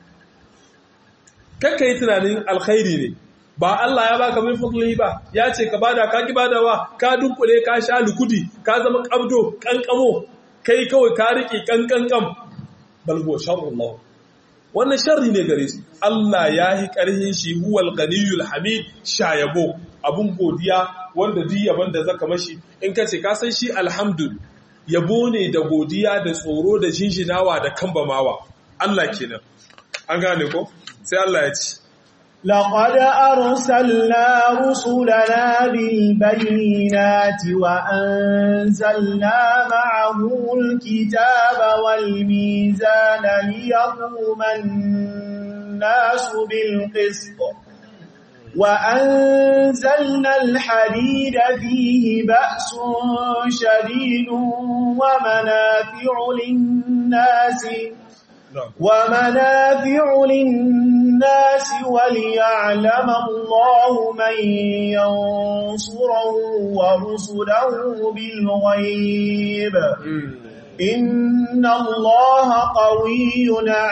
karka yi tunanin alkhairi ne ba Allah ya baka min fadlihi ba ya ce ka bada ka ki badawa ka dunkule ka sha lukudi ka zama kabdo kankamo kai kawai ka rike kankankam bal huwa sharrul lahum wannan sharri ne gare su Allah ya yi ƙarhin shi huwal ganiyul hamid shayabo abun godiya wanda duk yaban da zaka mashi in ka ce ka san shi alhamdul yabo ne da godiya da tsoro da jinjinawa da kambamawa Allah kenan an gane ko sai Allah ya ce لقد أرسلنا رسلنا بالبينات وأنزلنا معهم الكتاب والميزان ليقوم الناس بالقسط وأنزلنا الحديد فيه بأس شديد ومنافع للناس ومنافع للناس وليعلم الله من ينصره ورسله بالغيب إن الله قوي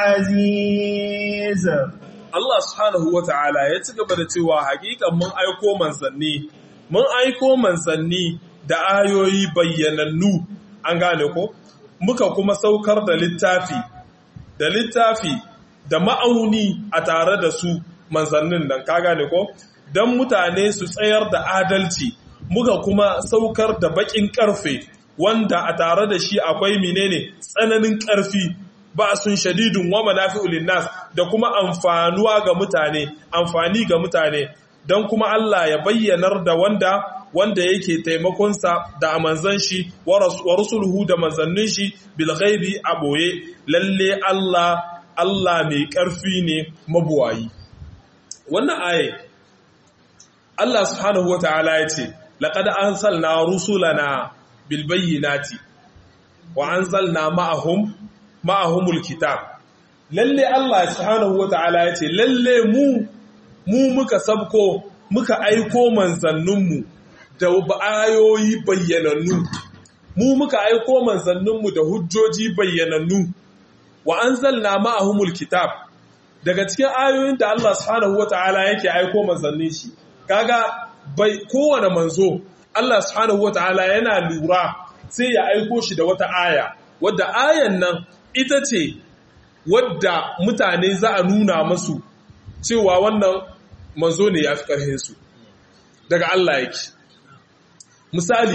عزيز Allah subhanahu wa ta'ala ya ci gaba da cewa hakikan mun aiko manzanni, mun aiko manzanni da ayoyi bayyanannu an gane ko, muka kuma saukar da littafi da littafi da ma'auni a tare da su manzannin nan ka gane ko don mutane su tsayar da adalci muka kuma saukar da bakin karfe wanda a tare da shi akwai menene tsananin karfi ba sun shadidun wa manafi'ul linnas da kuma amfanuwa ga mutane amfani ga mutane don kuma Allah ya bayyanar da wanda wanda yake taimakonsa da manzan shi wa rusuluhu da manzannin shi bil ghaibi a boye lalle Allah Allah mai ƙarfi ne mabuwayi wannan aye Allah subhanahu wataala ya ce laqad anzalna rusulana bil bayyinati wa anzalna ma'ahum ma'ahumul kitab lalle Allah subhanahu wataala ya ce lalle mu mu muka sabko muka aiko manzanninmu da ayoyi bayyanannu mu muka aiko manzanninmu da hujjoji bayyanannu wa anzalna ma'ahumul kitab daga cikin ayoyin da Allah subhanahu wataala yake aiko manzannin shi kaga bai kowane manzo Allah subhanahu wataala yana lura sai ya aiko shi da wata aya wadda ayan nan ita ce wadda mutane za a nuna masu cewa wannan manzo ne ya fi ƙarhinsu daga Allah yake misali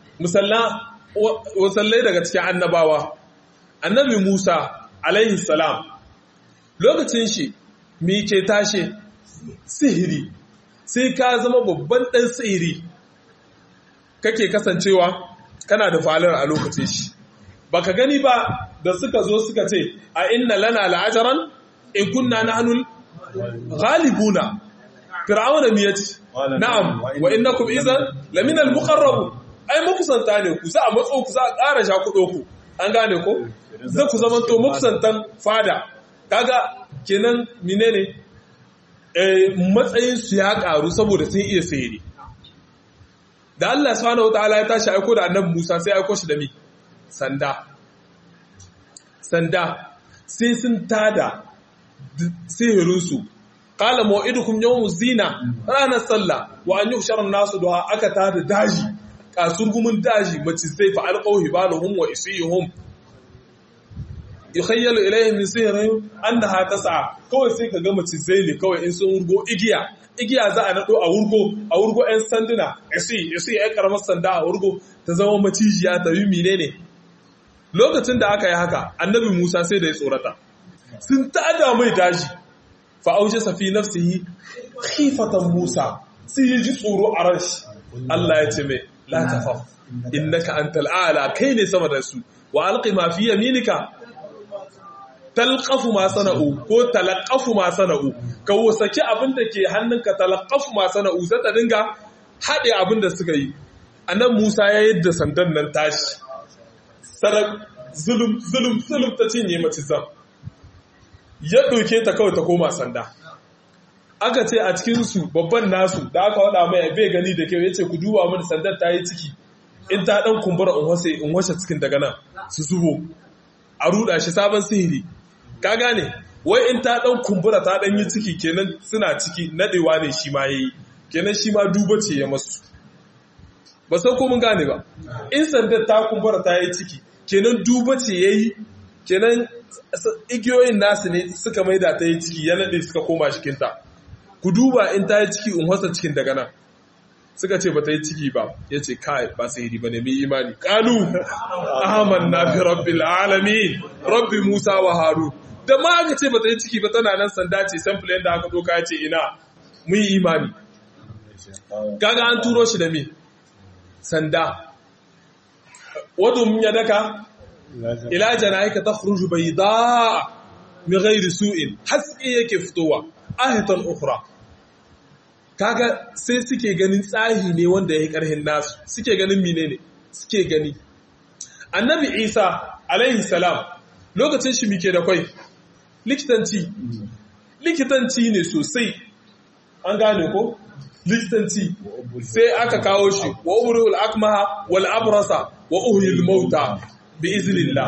musallai daga cikin annabawa annabi Musa alaihi salam lokacin shi mi ke tashe sihiri sai ka zama babban ɗan sihiri kake kasancewa kana da falar a lokacin shi baka gani ba da suka zo suka ce a inna lana la'ajaran in kunna nahnul ghalibuna fir'auna mi yace na'am wa innakum idan lamina al-muqarrabun ai makusanta ne ku za a matso ku za a ƙara sha kudo ku an gane ko za ku zama to makusantan fada kaga kenan menene eh matsayin su ya karu saboda sun iya sayri da Allah subhanahu wataala ya tashi aiko da annabi Musa sai aiko shi da mi sanda sanda sai sun tada sihirinsu qala maw'idukum yawmuz zina ranar sallah wa an yuhshara nasu duha aka tada daji kasurgumin daji mace sai fa alqaw hibalahum wa isihum yukhayyalu ilayhim min sihrihim annaha tas'a kawai sai ka ga mace sai ne kawai in sun wurgo igiya igiya za a nado a wurgo a wurgo ɗan sanduna isi isi ɗan karamar sanda a wurgo ta zama macijiya ta yi menene lokacin da aka yi haka annabi Musa sai da ya tsorata sun tada mai daji fa auje safi nafsihi khifatan Musa sai ya ji tsoro a ran shi Allah ya ce mai la tafaf innaka antal a'la kai ne sama da su wa alqi ma fi yaminika talqafu ma sana'u ko talaqafu ma sana'u ka wasaki abin da ke hannunka talaqafu ma sana'u sai ta dinga hade abin da suka yi annan Musa ya yadda sandan nan tashi sarak zulum zulum zulum ta cinye mace zam ya doke ta kawai ta koma sanda aka ce a cikinsu babban nasu da aka wada mai bai gani da kyau ya ce ku duba mini sandar ta yi ciki in ta dan kumbura in washe cikin daga nan su zubo a ruda shi sabon sihiri ka gane wai in ta dan kumbura ta dan yi ciki kenan suna ciki nadewa ne shi ma yayi kenan shi ma duba ce ya masu ba sai ko mun gane ba in sandar ta kumbura ta yi ciki kenan duba ce yayi kenan igiyoyin nasu ne suka maida ta yi ciki ya nade suka koma cikinta ku duba in ta yi ciki in wasa cikin daga nan suka ce ba ta yi ciki ba ya ce kai ba sihiri ba ne mai imani kalu ahaman na fi rabbil alamin rabbi musa wa haru da ma aka ce ba ta yi ciki ba tana nan sanda ce sample yadda aka doka ya ce ina mun yi imani kaga an turo shi da me sanda wadda mun ya daka ila jana'ika takhruju bayda min ghairi su'in haske yake fitowa ahatan ukhra kaga sai suke ganin tsahi ne wanda yayi karhin nasu suke ganin menene suke gani annabi isa alaihi salam lokacin shi muke da kwai likitanci likitanci ne sosai an gane ko likitanci sai aka kawo shi wa ubrul akmaha wal abrasa wa uhyil mauta bi iznillah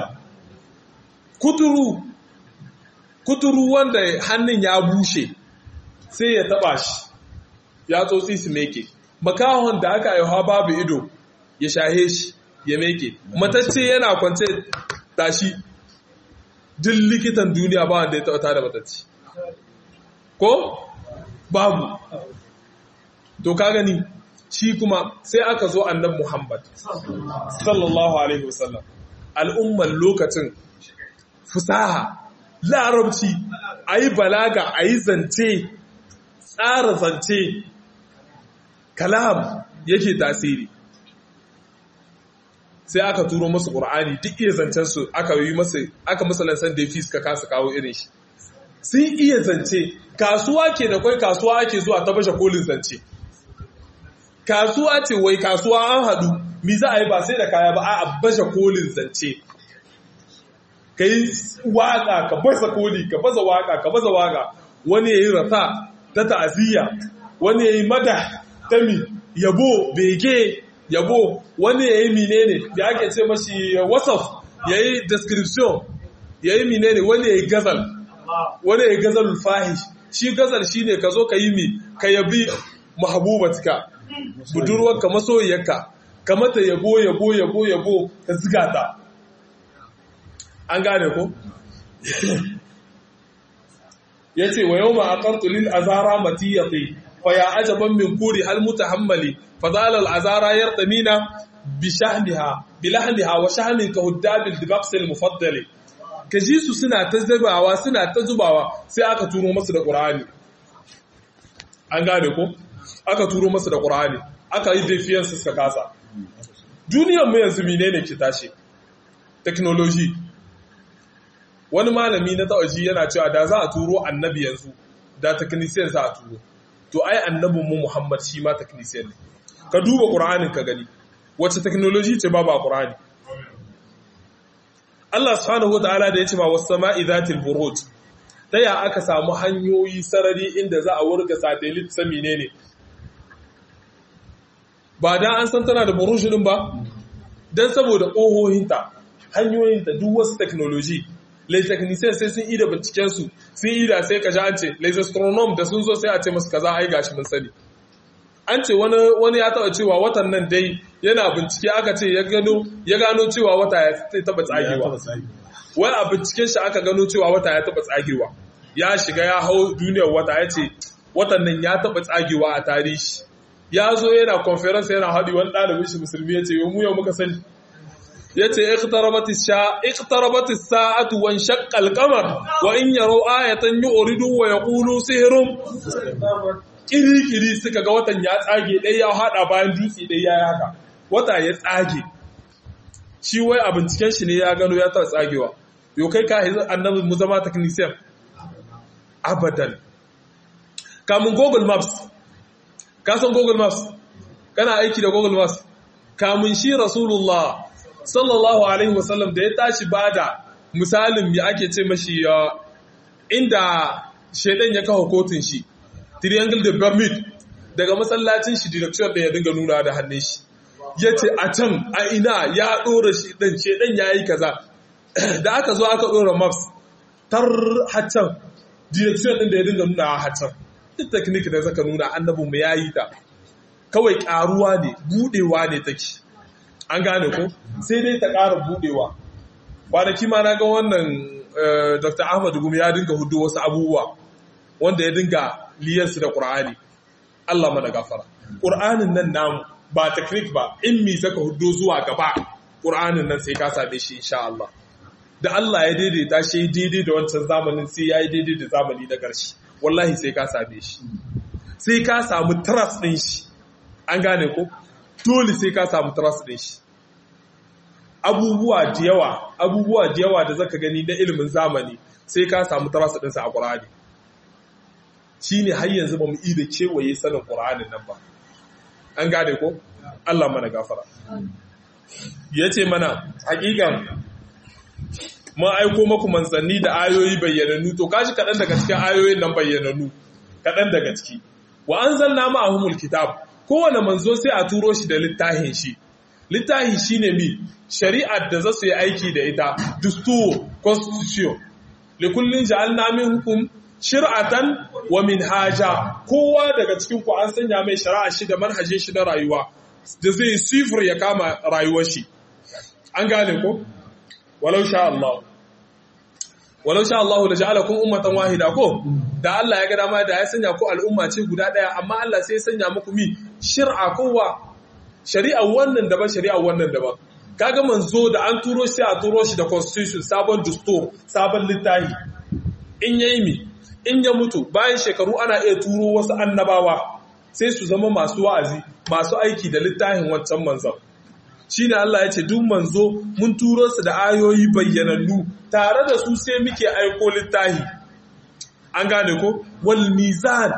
kuturu kuturu wanda hannun ya bushe sai ya taba shi ya tsotsi su meke makahon da aka aiwa babu ido ya shahe shi ya meke matacce yana kwance tashi duk likitan duniya ba wanda ya taɓa da matacce ko babu to ka gani shi kuma sai aka zo annan muhammad sallallahu alaihi wasallam al'umman lokacin fusaha larabci a yi balaga a yi zance tsara zance kalam yake tasiri sai aka turo masu ƙur'ani duk iya zancensu aka yi masu aka musulansan da fi suka kasa kawo irin shi sun iya zance kasuwa ke da kwai kasuwa ake zuwa ta bashe kolin zance kasuwa ce wai kasuwa an hadu mi za a yi ba sai da kaya ba a bashe kolin zance ka yi waka ka baza koli ka baza waka ka baza waka wani ya yi rata ta ta'aziyya wani ya yi mada ta mi yabo bege yabo wani ya yi menene da ake ce mashi wasaf ya yi description ya yi menene wani ya yi gazal wani ya yi gazal fahish shi gazal shi ne ka zo ka yi mi ka yabi mahabubatka budurwarka masoyiyarka ka mata yabo yabo yabo yabo ka ziga ta an gane ko yace wa yawma aqartu lil azara matiyati fa ya ajaban min kuri hal mutahammali fa zala al azara yartamina bi shahmiha bi lahmiha wa shahmin ka huddabil dibaqs al mufaddali kaji su suna ta zubawa suna ta zubawa sai aka turo masu da qur'ani an gane ko aka turo masu da qur'ani aka yi defiance suka kasa duniyar mu yanzu menene ke tashi technology wani malami na tawaji yana cewa da za a turo annabi yanzu da technician za a turo to ai annabin mu Muhammad shi ma technician ne ka duba Qur'anin ka gani wace technology ce babu a Qur'ani Allah subhanahu wataala da yace ma was sama'i zatil buruj ta ya aka samu hanyoyi sarari inda za a wurga satellite sami ne ne ba dan an san tana da buruj din ba dan saboda ƙohohinta hanyoyinta duk wasu technology les techniciens sai sun ida binciken su sun ida sai ka ji an ce les astronom da sun zo sai a ce masu kaza ai gashi mun sani an ce wani wani ya taba cewa watan nan dai yana bincike aka ce ya gano ya gano cewa wata ya taba tsagewa wai a binciken shi aka gano cewa wata ya taba tsagewa ya shiga ya hau duniyar wata ya ce watan nan ya taba tsagewa a tarihi ya zo yana conference yana haɗi wani ɗalibin shi musulmi ya ce yau mu yau muka sani ya ce iqtarabat as-sa'atu wa shaqqa al-qamar wa in yaraw ayatan yu'ridu wa yaqulu sihrun kiri-kiri suka ga watan ya tsage dai ya hada bayan dutse dai ya haka wata ya tsage shi wai a binciken shi ne ya gano ya ta tsagewa yau kai ka hizo annabi mu zama technician abadan kamun google maps ka san google maps kana aiki da google maps kamun shi rasulullah sallallahu alaihi wasallam da ya tashi bada misalin ya ake ce mashi inda shaidan ya kawo kotun shi triangle de Bermude daga masallacin shi direction da ya dinga nuna da hannun shi ya ce a can a ina ya ɗora shi ɗan shaidan ya yi kaza da aka zo aka ɗora maps tar haccan direction ɗin da ya dinga nuna a haccan duk technique da zaka nuna annabinmu ya yi ta kawai ƙaruwa ne buɗewa ne take an gane ko sai dai ta ƙara buɗewa kwanaki ma na ga wannan dr ahmad gumi ya dinga hudu wasu abubuwa wanda ya dinga liyarsu da ƙur'ani allah mana gafara ƙur'anin nan namu ba teknik ba in mi saka hudu zuwa gaba ƙur'anin nan sai ka same shi insha allah da allah ya daidaita shi daidai da wancan zamanin sai ya yi daidai da zamani na ƙarshe wallahi sai ka same shi sai ka samu trust ɗin shi an gane ko dole sai ka samu trust ɗin shi abubuwa da yawa abubuwa da yawa da zaka gani na ilimin zamani sai ka samu trust ɗinsa a Qur'ani shine har yanzu bamu yi da kewaye sanin Qur'anin nan ba an gane ko Allah mana gafara yace mana hakikan mun aiko maku manzanni da ayoyi bayyananu to kaji kaɗan daga cikin ayoyin nan bayyananu kaɗan daga ciki wa anzalna ma'ahumul kitab kowane manzo sai a turo shi da littafin shi littafi shine mi shari'ar da za su yi aiki da ita dusturo constitution likullin ja'alna min hukum shir'atan wa minhaja kowa daga cikin ku an sanya mai shari'a shi da manhajin shi na rayuwa da zai sifir ya kama rayuwar shi an gane ko walau sha Allah walau sha Allah la ja'alakum ummatan wahida ko da Allah ya ga dama da ya sanya ku al'umma ce guda daya amma Allah sai ya sanya muku mi shir'a kowa shari'a wannan daban shari'a wannan daban kaga manzo da an turo shi a turo shi da constitution sabon dustur sabon littafi in yayi mi in ya mutu bayan shekaru ana iya turo wasu annabawa sai su zama masu wa'azi masu aiki da littafin wancan manzon shine Allah ya ce duk manzo mun turo su da ayoyi bayyanannu tare da su sai muke aiko littafi an gane ko wal mizan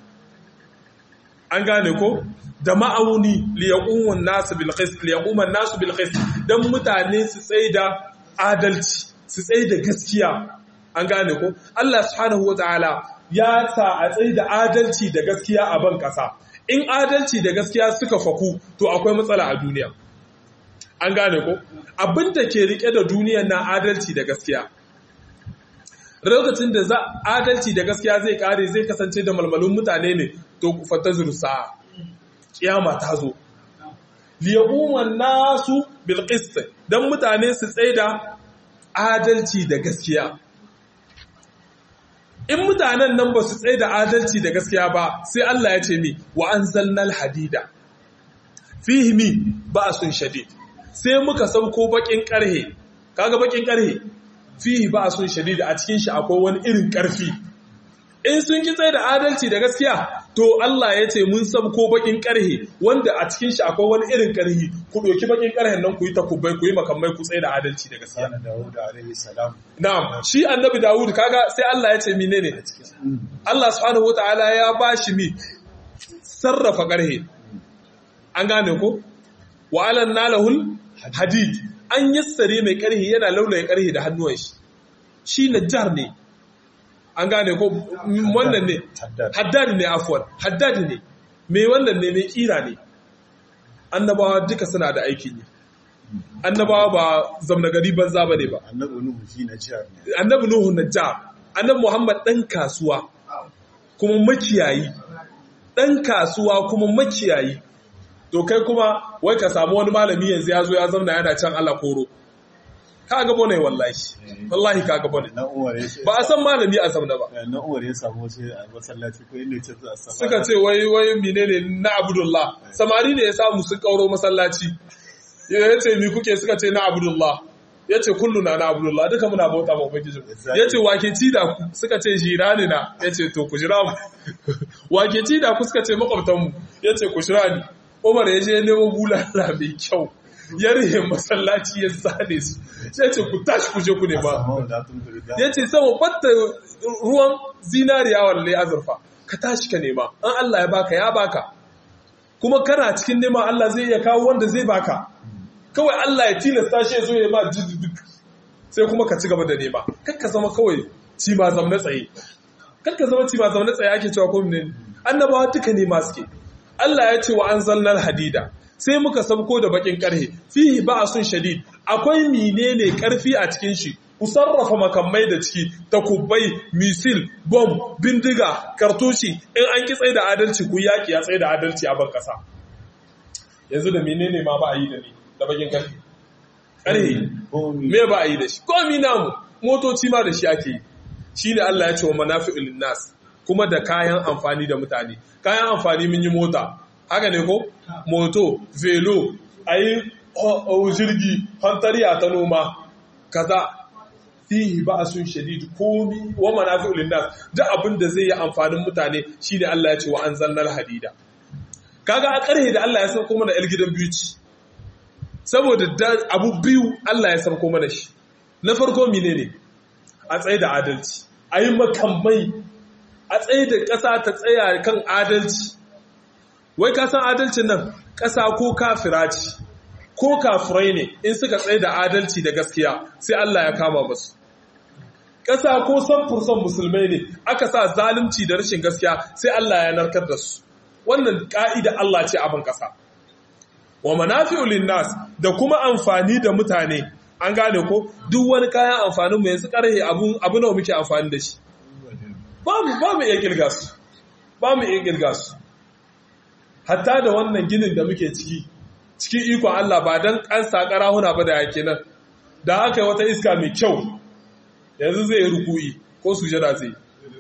an gane ko da ma'auni liyaqumun nasu bil qist liyaquman nasu bil qist dan mutane su tsaida adalci su tsaida gaskiya an gane ko Allah subhanahu wataala ya sa a tsaida adalci da gaskiya a ban kasa in adalci da gaskiya suka faku to akwai matsala a duniya an gane ko abinda ke rike da duniyar na adalci da gaskiya lokacin da za adalci da gaskiya zai kare zai kasance da malmalun mutane ne to ku fata zursa kiyama ta zo liyaquman nasu bil qist dan mutane su tsaida adalci da gaskiya in mutanen nan ba su tsaye da adalci da gaskiya ba sai Allah ya ce mi wa anzalnal hadida fihi mi ba'sun shadid sai muka sauko bakin karhe kaga bakin karhe fihi ba'sun shadid a cikin shi akwai wani irin karfi in sun ki tsaye da adalci da gaskiya to Allah ya ce mun sabko bakin karhe wanda a cikin shi akwai wani irin karhi ku doki bakin karhen nan ku yi takubai ku yi makamai ku tsaye da adalci da gaskiya Sana Dawud alaihi salam. na'am shi annabi Dawud kaga sai Allah ya ce menene Allah subhanahu wataala ya bashi mi sarrafa karhe an gane ko wa alan nalahul hadid an yassare mai karhe yana laulaye karhe da hannuwan shi shi najjar ne an gane ko wannan ne Haddad. haddad ne afwan haddad ne mai wannan ne mai kira ne annabawa duka suna da aikin yi annabawa ba zamna gari banza bane ba Annabi Nuhu shi na jihar ne. annabi nuhu najjar annabi muhammad dan kasuwa kuma makiyayi dan kasuwa kuma makiyayi to kai kuma wai ka samu wani malami yanzu ya zo ya zauna yana can Allah koro ka ga bane wallahi wallahi ka ga bane Na Umar ya ce. ba a san malami a zamna ba Na Umar ya samu wasu a masallaci ko inda ya ce za a sama. suka ce wai wai menene na abdullah samari ne ya samu sun kauro masallaci ya ce mi kuke suka ce na abdullah ya ce kullu na na abdullah duka muna bauta ma ubangiji ya ce wake ci da ku suka ce jirani na ya ce to ku jira mu wake ci da ku suka ce makwabtanmu ya ce ku jira ni umar ya je nemo bulala mai kyau ya rihe masallaci ya zane su ya ce ku tashi ku je ku nema Amma da tun da da. ya ce sama batta ruwan zinariya walle azurfa ka tashi ka nema an Allah ya baka ya baka kuma kana cikin nema Allah zai iya kawo wanda zai baka kawai Allah ya tilasta shi ya zo ya ma duk sai kuma ka ci gaba da nema kar ka zama kawai ci ma zamna tsaye kar ka zama ci ma zamna tsaye ake cewa ko ne annabawa duka nema suke Allah ya ce wa anzalnal hadida sai muka sabko da bakin karhe fihi ba'sun shadid akwai menene karfi a cikin shi ku sarrafa makamai da ciki takubbai misil bom bindiga kartushi in an ki tsaye da adalci ku yaki ya tsaye da adalci a ban kasa yanzu da menene ma ba a yi da ni da bakin karfe karhe Komi. me ba a yi da shi komi namu motoci ma da shi ake yi shi ne Allah ya ce wa manafi'ul nas kuma da kayan amfani da mutane kayan amfani mun yi mota haka ne ko moto velo ayi o- o- jirgi fantariya ta noma kaza fihi ba'sun shadid komi wa manafi'ul nas da abin da zai yi amfanin mutane shine Allah ya ce wa anzalnal hadida kaga a karhe da Allah ya sauko mana yar gidan biyu ci saboda da- abu biyu Allah ya sauko mana shi na farko mine ne a tsaye da adalci a yi makamai a tsaye da ƙasa ta tsaya kan adalci wai ka san adalcin nan ƙasa ko kafira ce ko kafirai ne in suka tsaye da adalci da gaskiya sai Allah ya kama masu ƙasa ko san furson musulmai ne aka sa zalunci da rashin gaskiya sai Allah ya narkar da su wannan ƙa'ida Allah ce abin ƙasa wa manafi'u linnas da kuma amfani da mutane an gane ko duk wani kayan amfanin mu yanzu karhe abu abu nawa muke amfani da shi ba mu ba mu iya kirga su ba mu iya kirga su hatta da wannan ginin da muke ciki cikin ikon Allah ba dan an saka rahuna ba da yake nan da aka yi wata iska mai kyau yanzu zai yi ruku'i ko sujada zai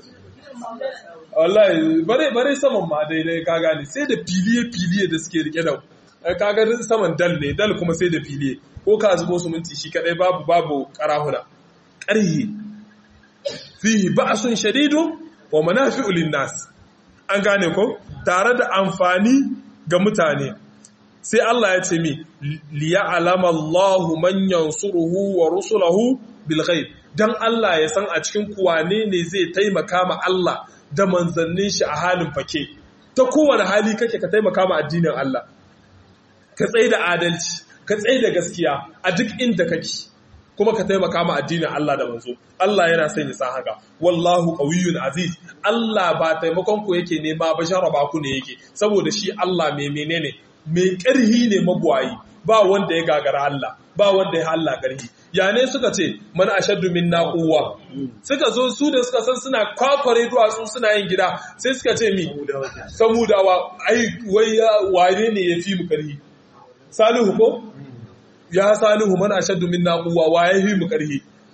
wallahi bare bare saman ma daidai ka gane sai da filiye filiye da suke rike da kaga saman dal ne dal kuma sai da filiye ko ka zubo su minti shi kadai babu babu karahuna ƙarhi fihi ba'sun shadidun wa manafi'u linnas an gane ko tare da amfani ga mutane sai Allah ya ce mi liya'lama Allahu man yansuruhu wa rusulahu bil ghaib dan Allah ya san a cikin kuwane ne zai taimaka ma Allah da manzannin shi a halin fake ta kowane hali kake ka taimaka ma addinin Allah ka tsaye da adalci ka tsaye da gaskiya a duk inda kake kuma ka taimaka ma addinin Allah da manzo Allah yana son ya san haka wallahu qawiyyun aziz Allah ba taimakon ku yake nema ba jaraba ku ne yake saboda shi Allah mai menene mai ƙarhi ne magwayi ba wanda ya gagara Allah ba wanda ya Allah ƙarhi ya ne suka ce man ashaddu minna quwwa suka zo su da suka san suna kwakware duwatsu suna yin gida sai suka ce mi samudawa ai wai wane ne ya fi mu ƙarhi salihu ko ya salihu man ashaddu minna quwwa wa ya fi mu ƙarhi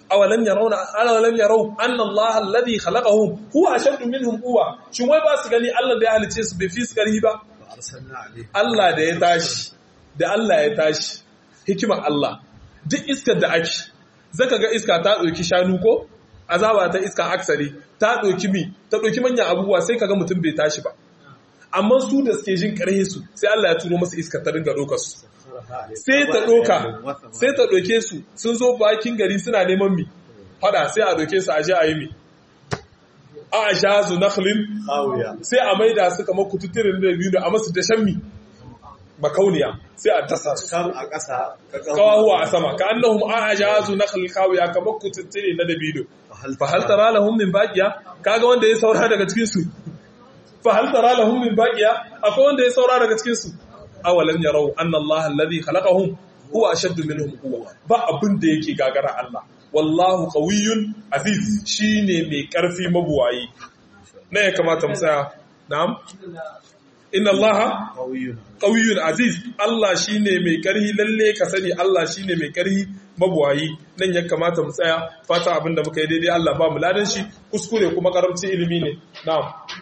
awalam yarawna awalam yaraw anna Allah alladhi khalaqahum huwa ashaddu minhum quwwa shin wai ba su gani Allah da ya halice su bai fi su karhi ba Allah da ya tashi da Allah ya tashi hikimar Allah duk iskar da ake zaka ga iska ta ɗauki shanu ko azaba ta iska aksari ta ɗauki mi ta ɗauki manyan abubuwa sai kaga mutum bai tashi ba amma su da suke jin ƙarhe su sai Allah ya turo masa iska ta dinga ɗaukar su sai ta ɗauka sai ta ɗauke su sun zo bakin gari suna neman mi fada sai a ɗauke su a je a yi mi a shazu nakhlin sai a maida su kamar kututturin da biyu a masu dashen mi makauniya sai a dasa su kan a ƙasa kawahuwa a sama ka annahum a'jazu nakhl kawiya kamar kututtire na dabido fa hal tara lahum min baqiya kaga wanda ya saura daga cikin su fa hal tara lahum min baqiya akwai wanda ya saura daga cikin su awalam yarau anna Allah alladhi khalaqahum huwa ashaddu minhum quwwa ba abin da yake gagara Allah wallahu qawiyyun aziz shine mai karfi mabuwayi ne ya kamata mu tsaya na'am inna allaha qawiyyun aziz Allah shine mai karhi lalle ka sani Allah shine mai karhi mabuwayi nan ya kamata mu tsaya fata abinda muka yi daidai Allah ba mu ladan shi kuskure kuma karamci ilimi ne na'am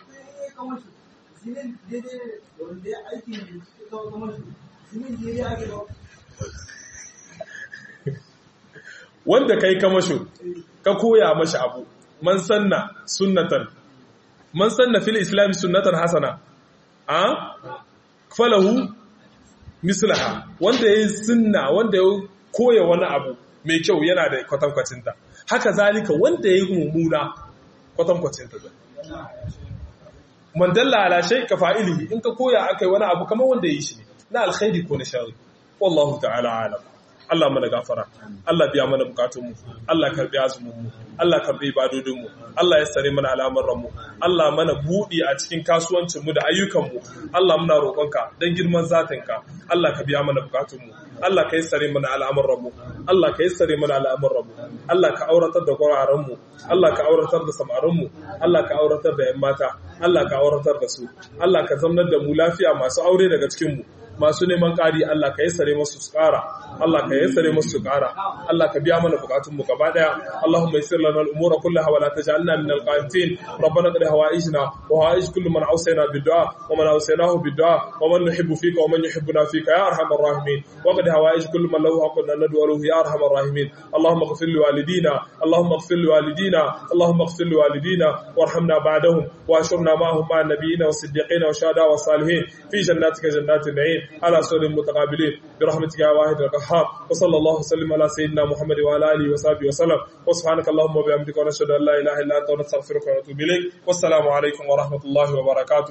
wanda kai kamasho ka koya mashi abu man sanna sunnatan man sanna fil islam sunnatan hasana a falahu mislaha wanda ya sunna wanda ya koya wani abu mai kyau yana da kwatankwacinta haka zalika wanda ya yi mummuna kwatankwacinta da man dalla ala shay ka fa'ilihi in ka koya akai wani abu kamar wanda ya yi shi ne na alkhairi ko na sharri wallahu ta'ala alam Allah mana gafara Allah biya mana bukatunmu Allah karbi azuminmu Allah karbi ibadodinmu Allah ya sare mana al'amuranmu Allah mana budi a cikin kasuwancinmu da ayyukanmu Allah muna roƙonka dan girman zatinka Allah ka biya mana bukatunmu Allah ka yi sare mana al'amuranmu Allah ka yi sare mana al'amuranmu Allah ka auratar da gwararenmu Allah ka auratar da samarinmu Allah ka auratar da 'yan mata Allah ka auratar da su Allah ka zamnar da mu lafiya masu aure daga cikinmu masu neman ƙari Allah ka yassare masu su ƙara Allah ka yassare masu su ƙara Allah ka biya mana bukatunmu gaba daya Allahumma yassir lana al-umura kullaha wa la taj'alna min al-qanitin rabbana qad hawaijna wa hawaij kullu man awsayna bid-du'a wa man awsaynahu bid-du'a wa man nuhibbu fika wa man yuhibbuna fika ya arhamar rahimin wa qad hawaij kullu man lahu haqqun an nad'u lahu ya arhamar rahimin Allahumma ighfir li walidina Allahumma ighfir li walidina Allahumma ighfir li walidina warhamna ba'dahum wa ashurna ma'ahum ma'a an-nabiyyin was-siddiqin wa shuhada was-salihin fi jannatika jannatin na'im على سور المتقابلين برحمتك يا واحد القهار وصلى الله وسلم على سيدنا محمد وعلى اله وصحبه وسلم وسبحانك اللهم وبحمدك ونشهد ان لا اله الا انت ونستغفرك ونتوب اليك والسلام عليكم ورحمه الله وبركاته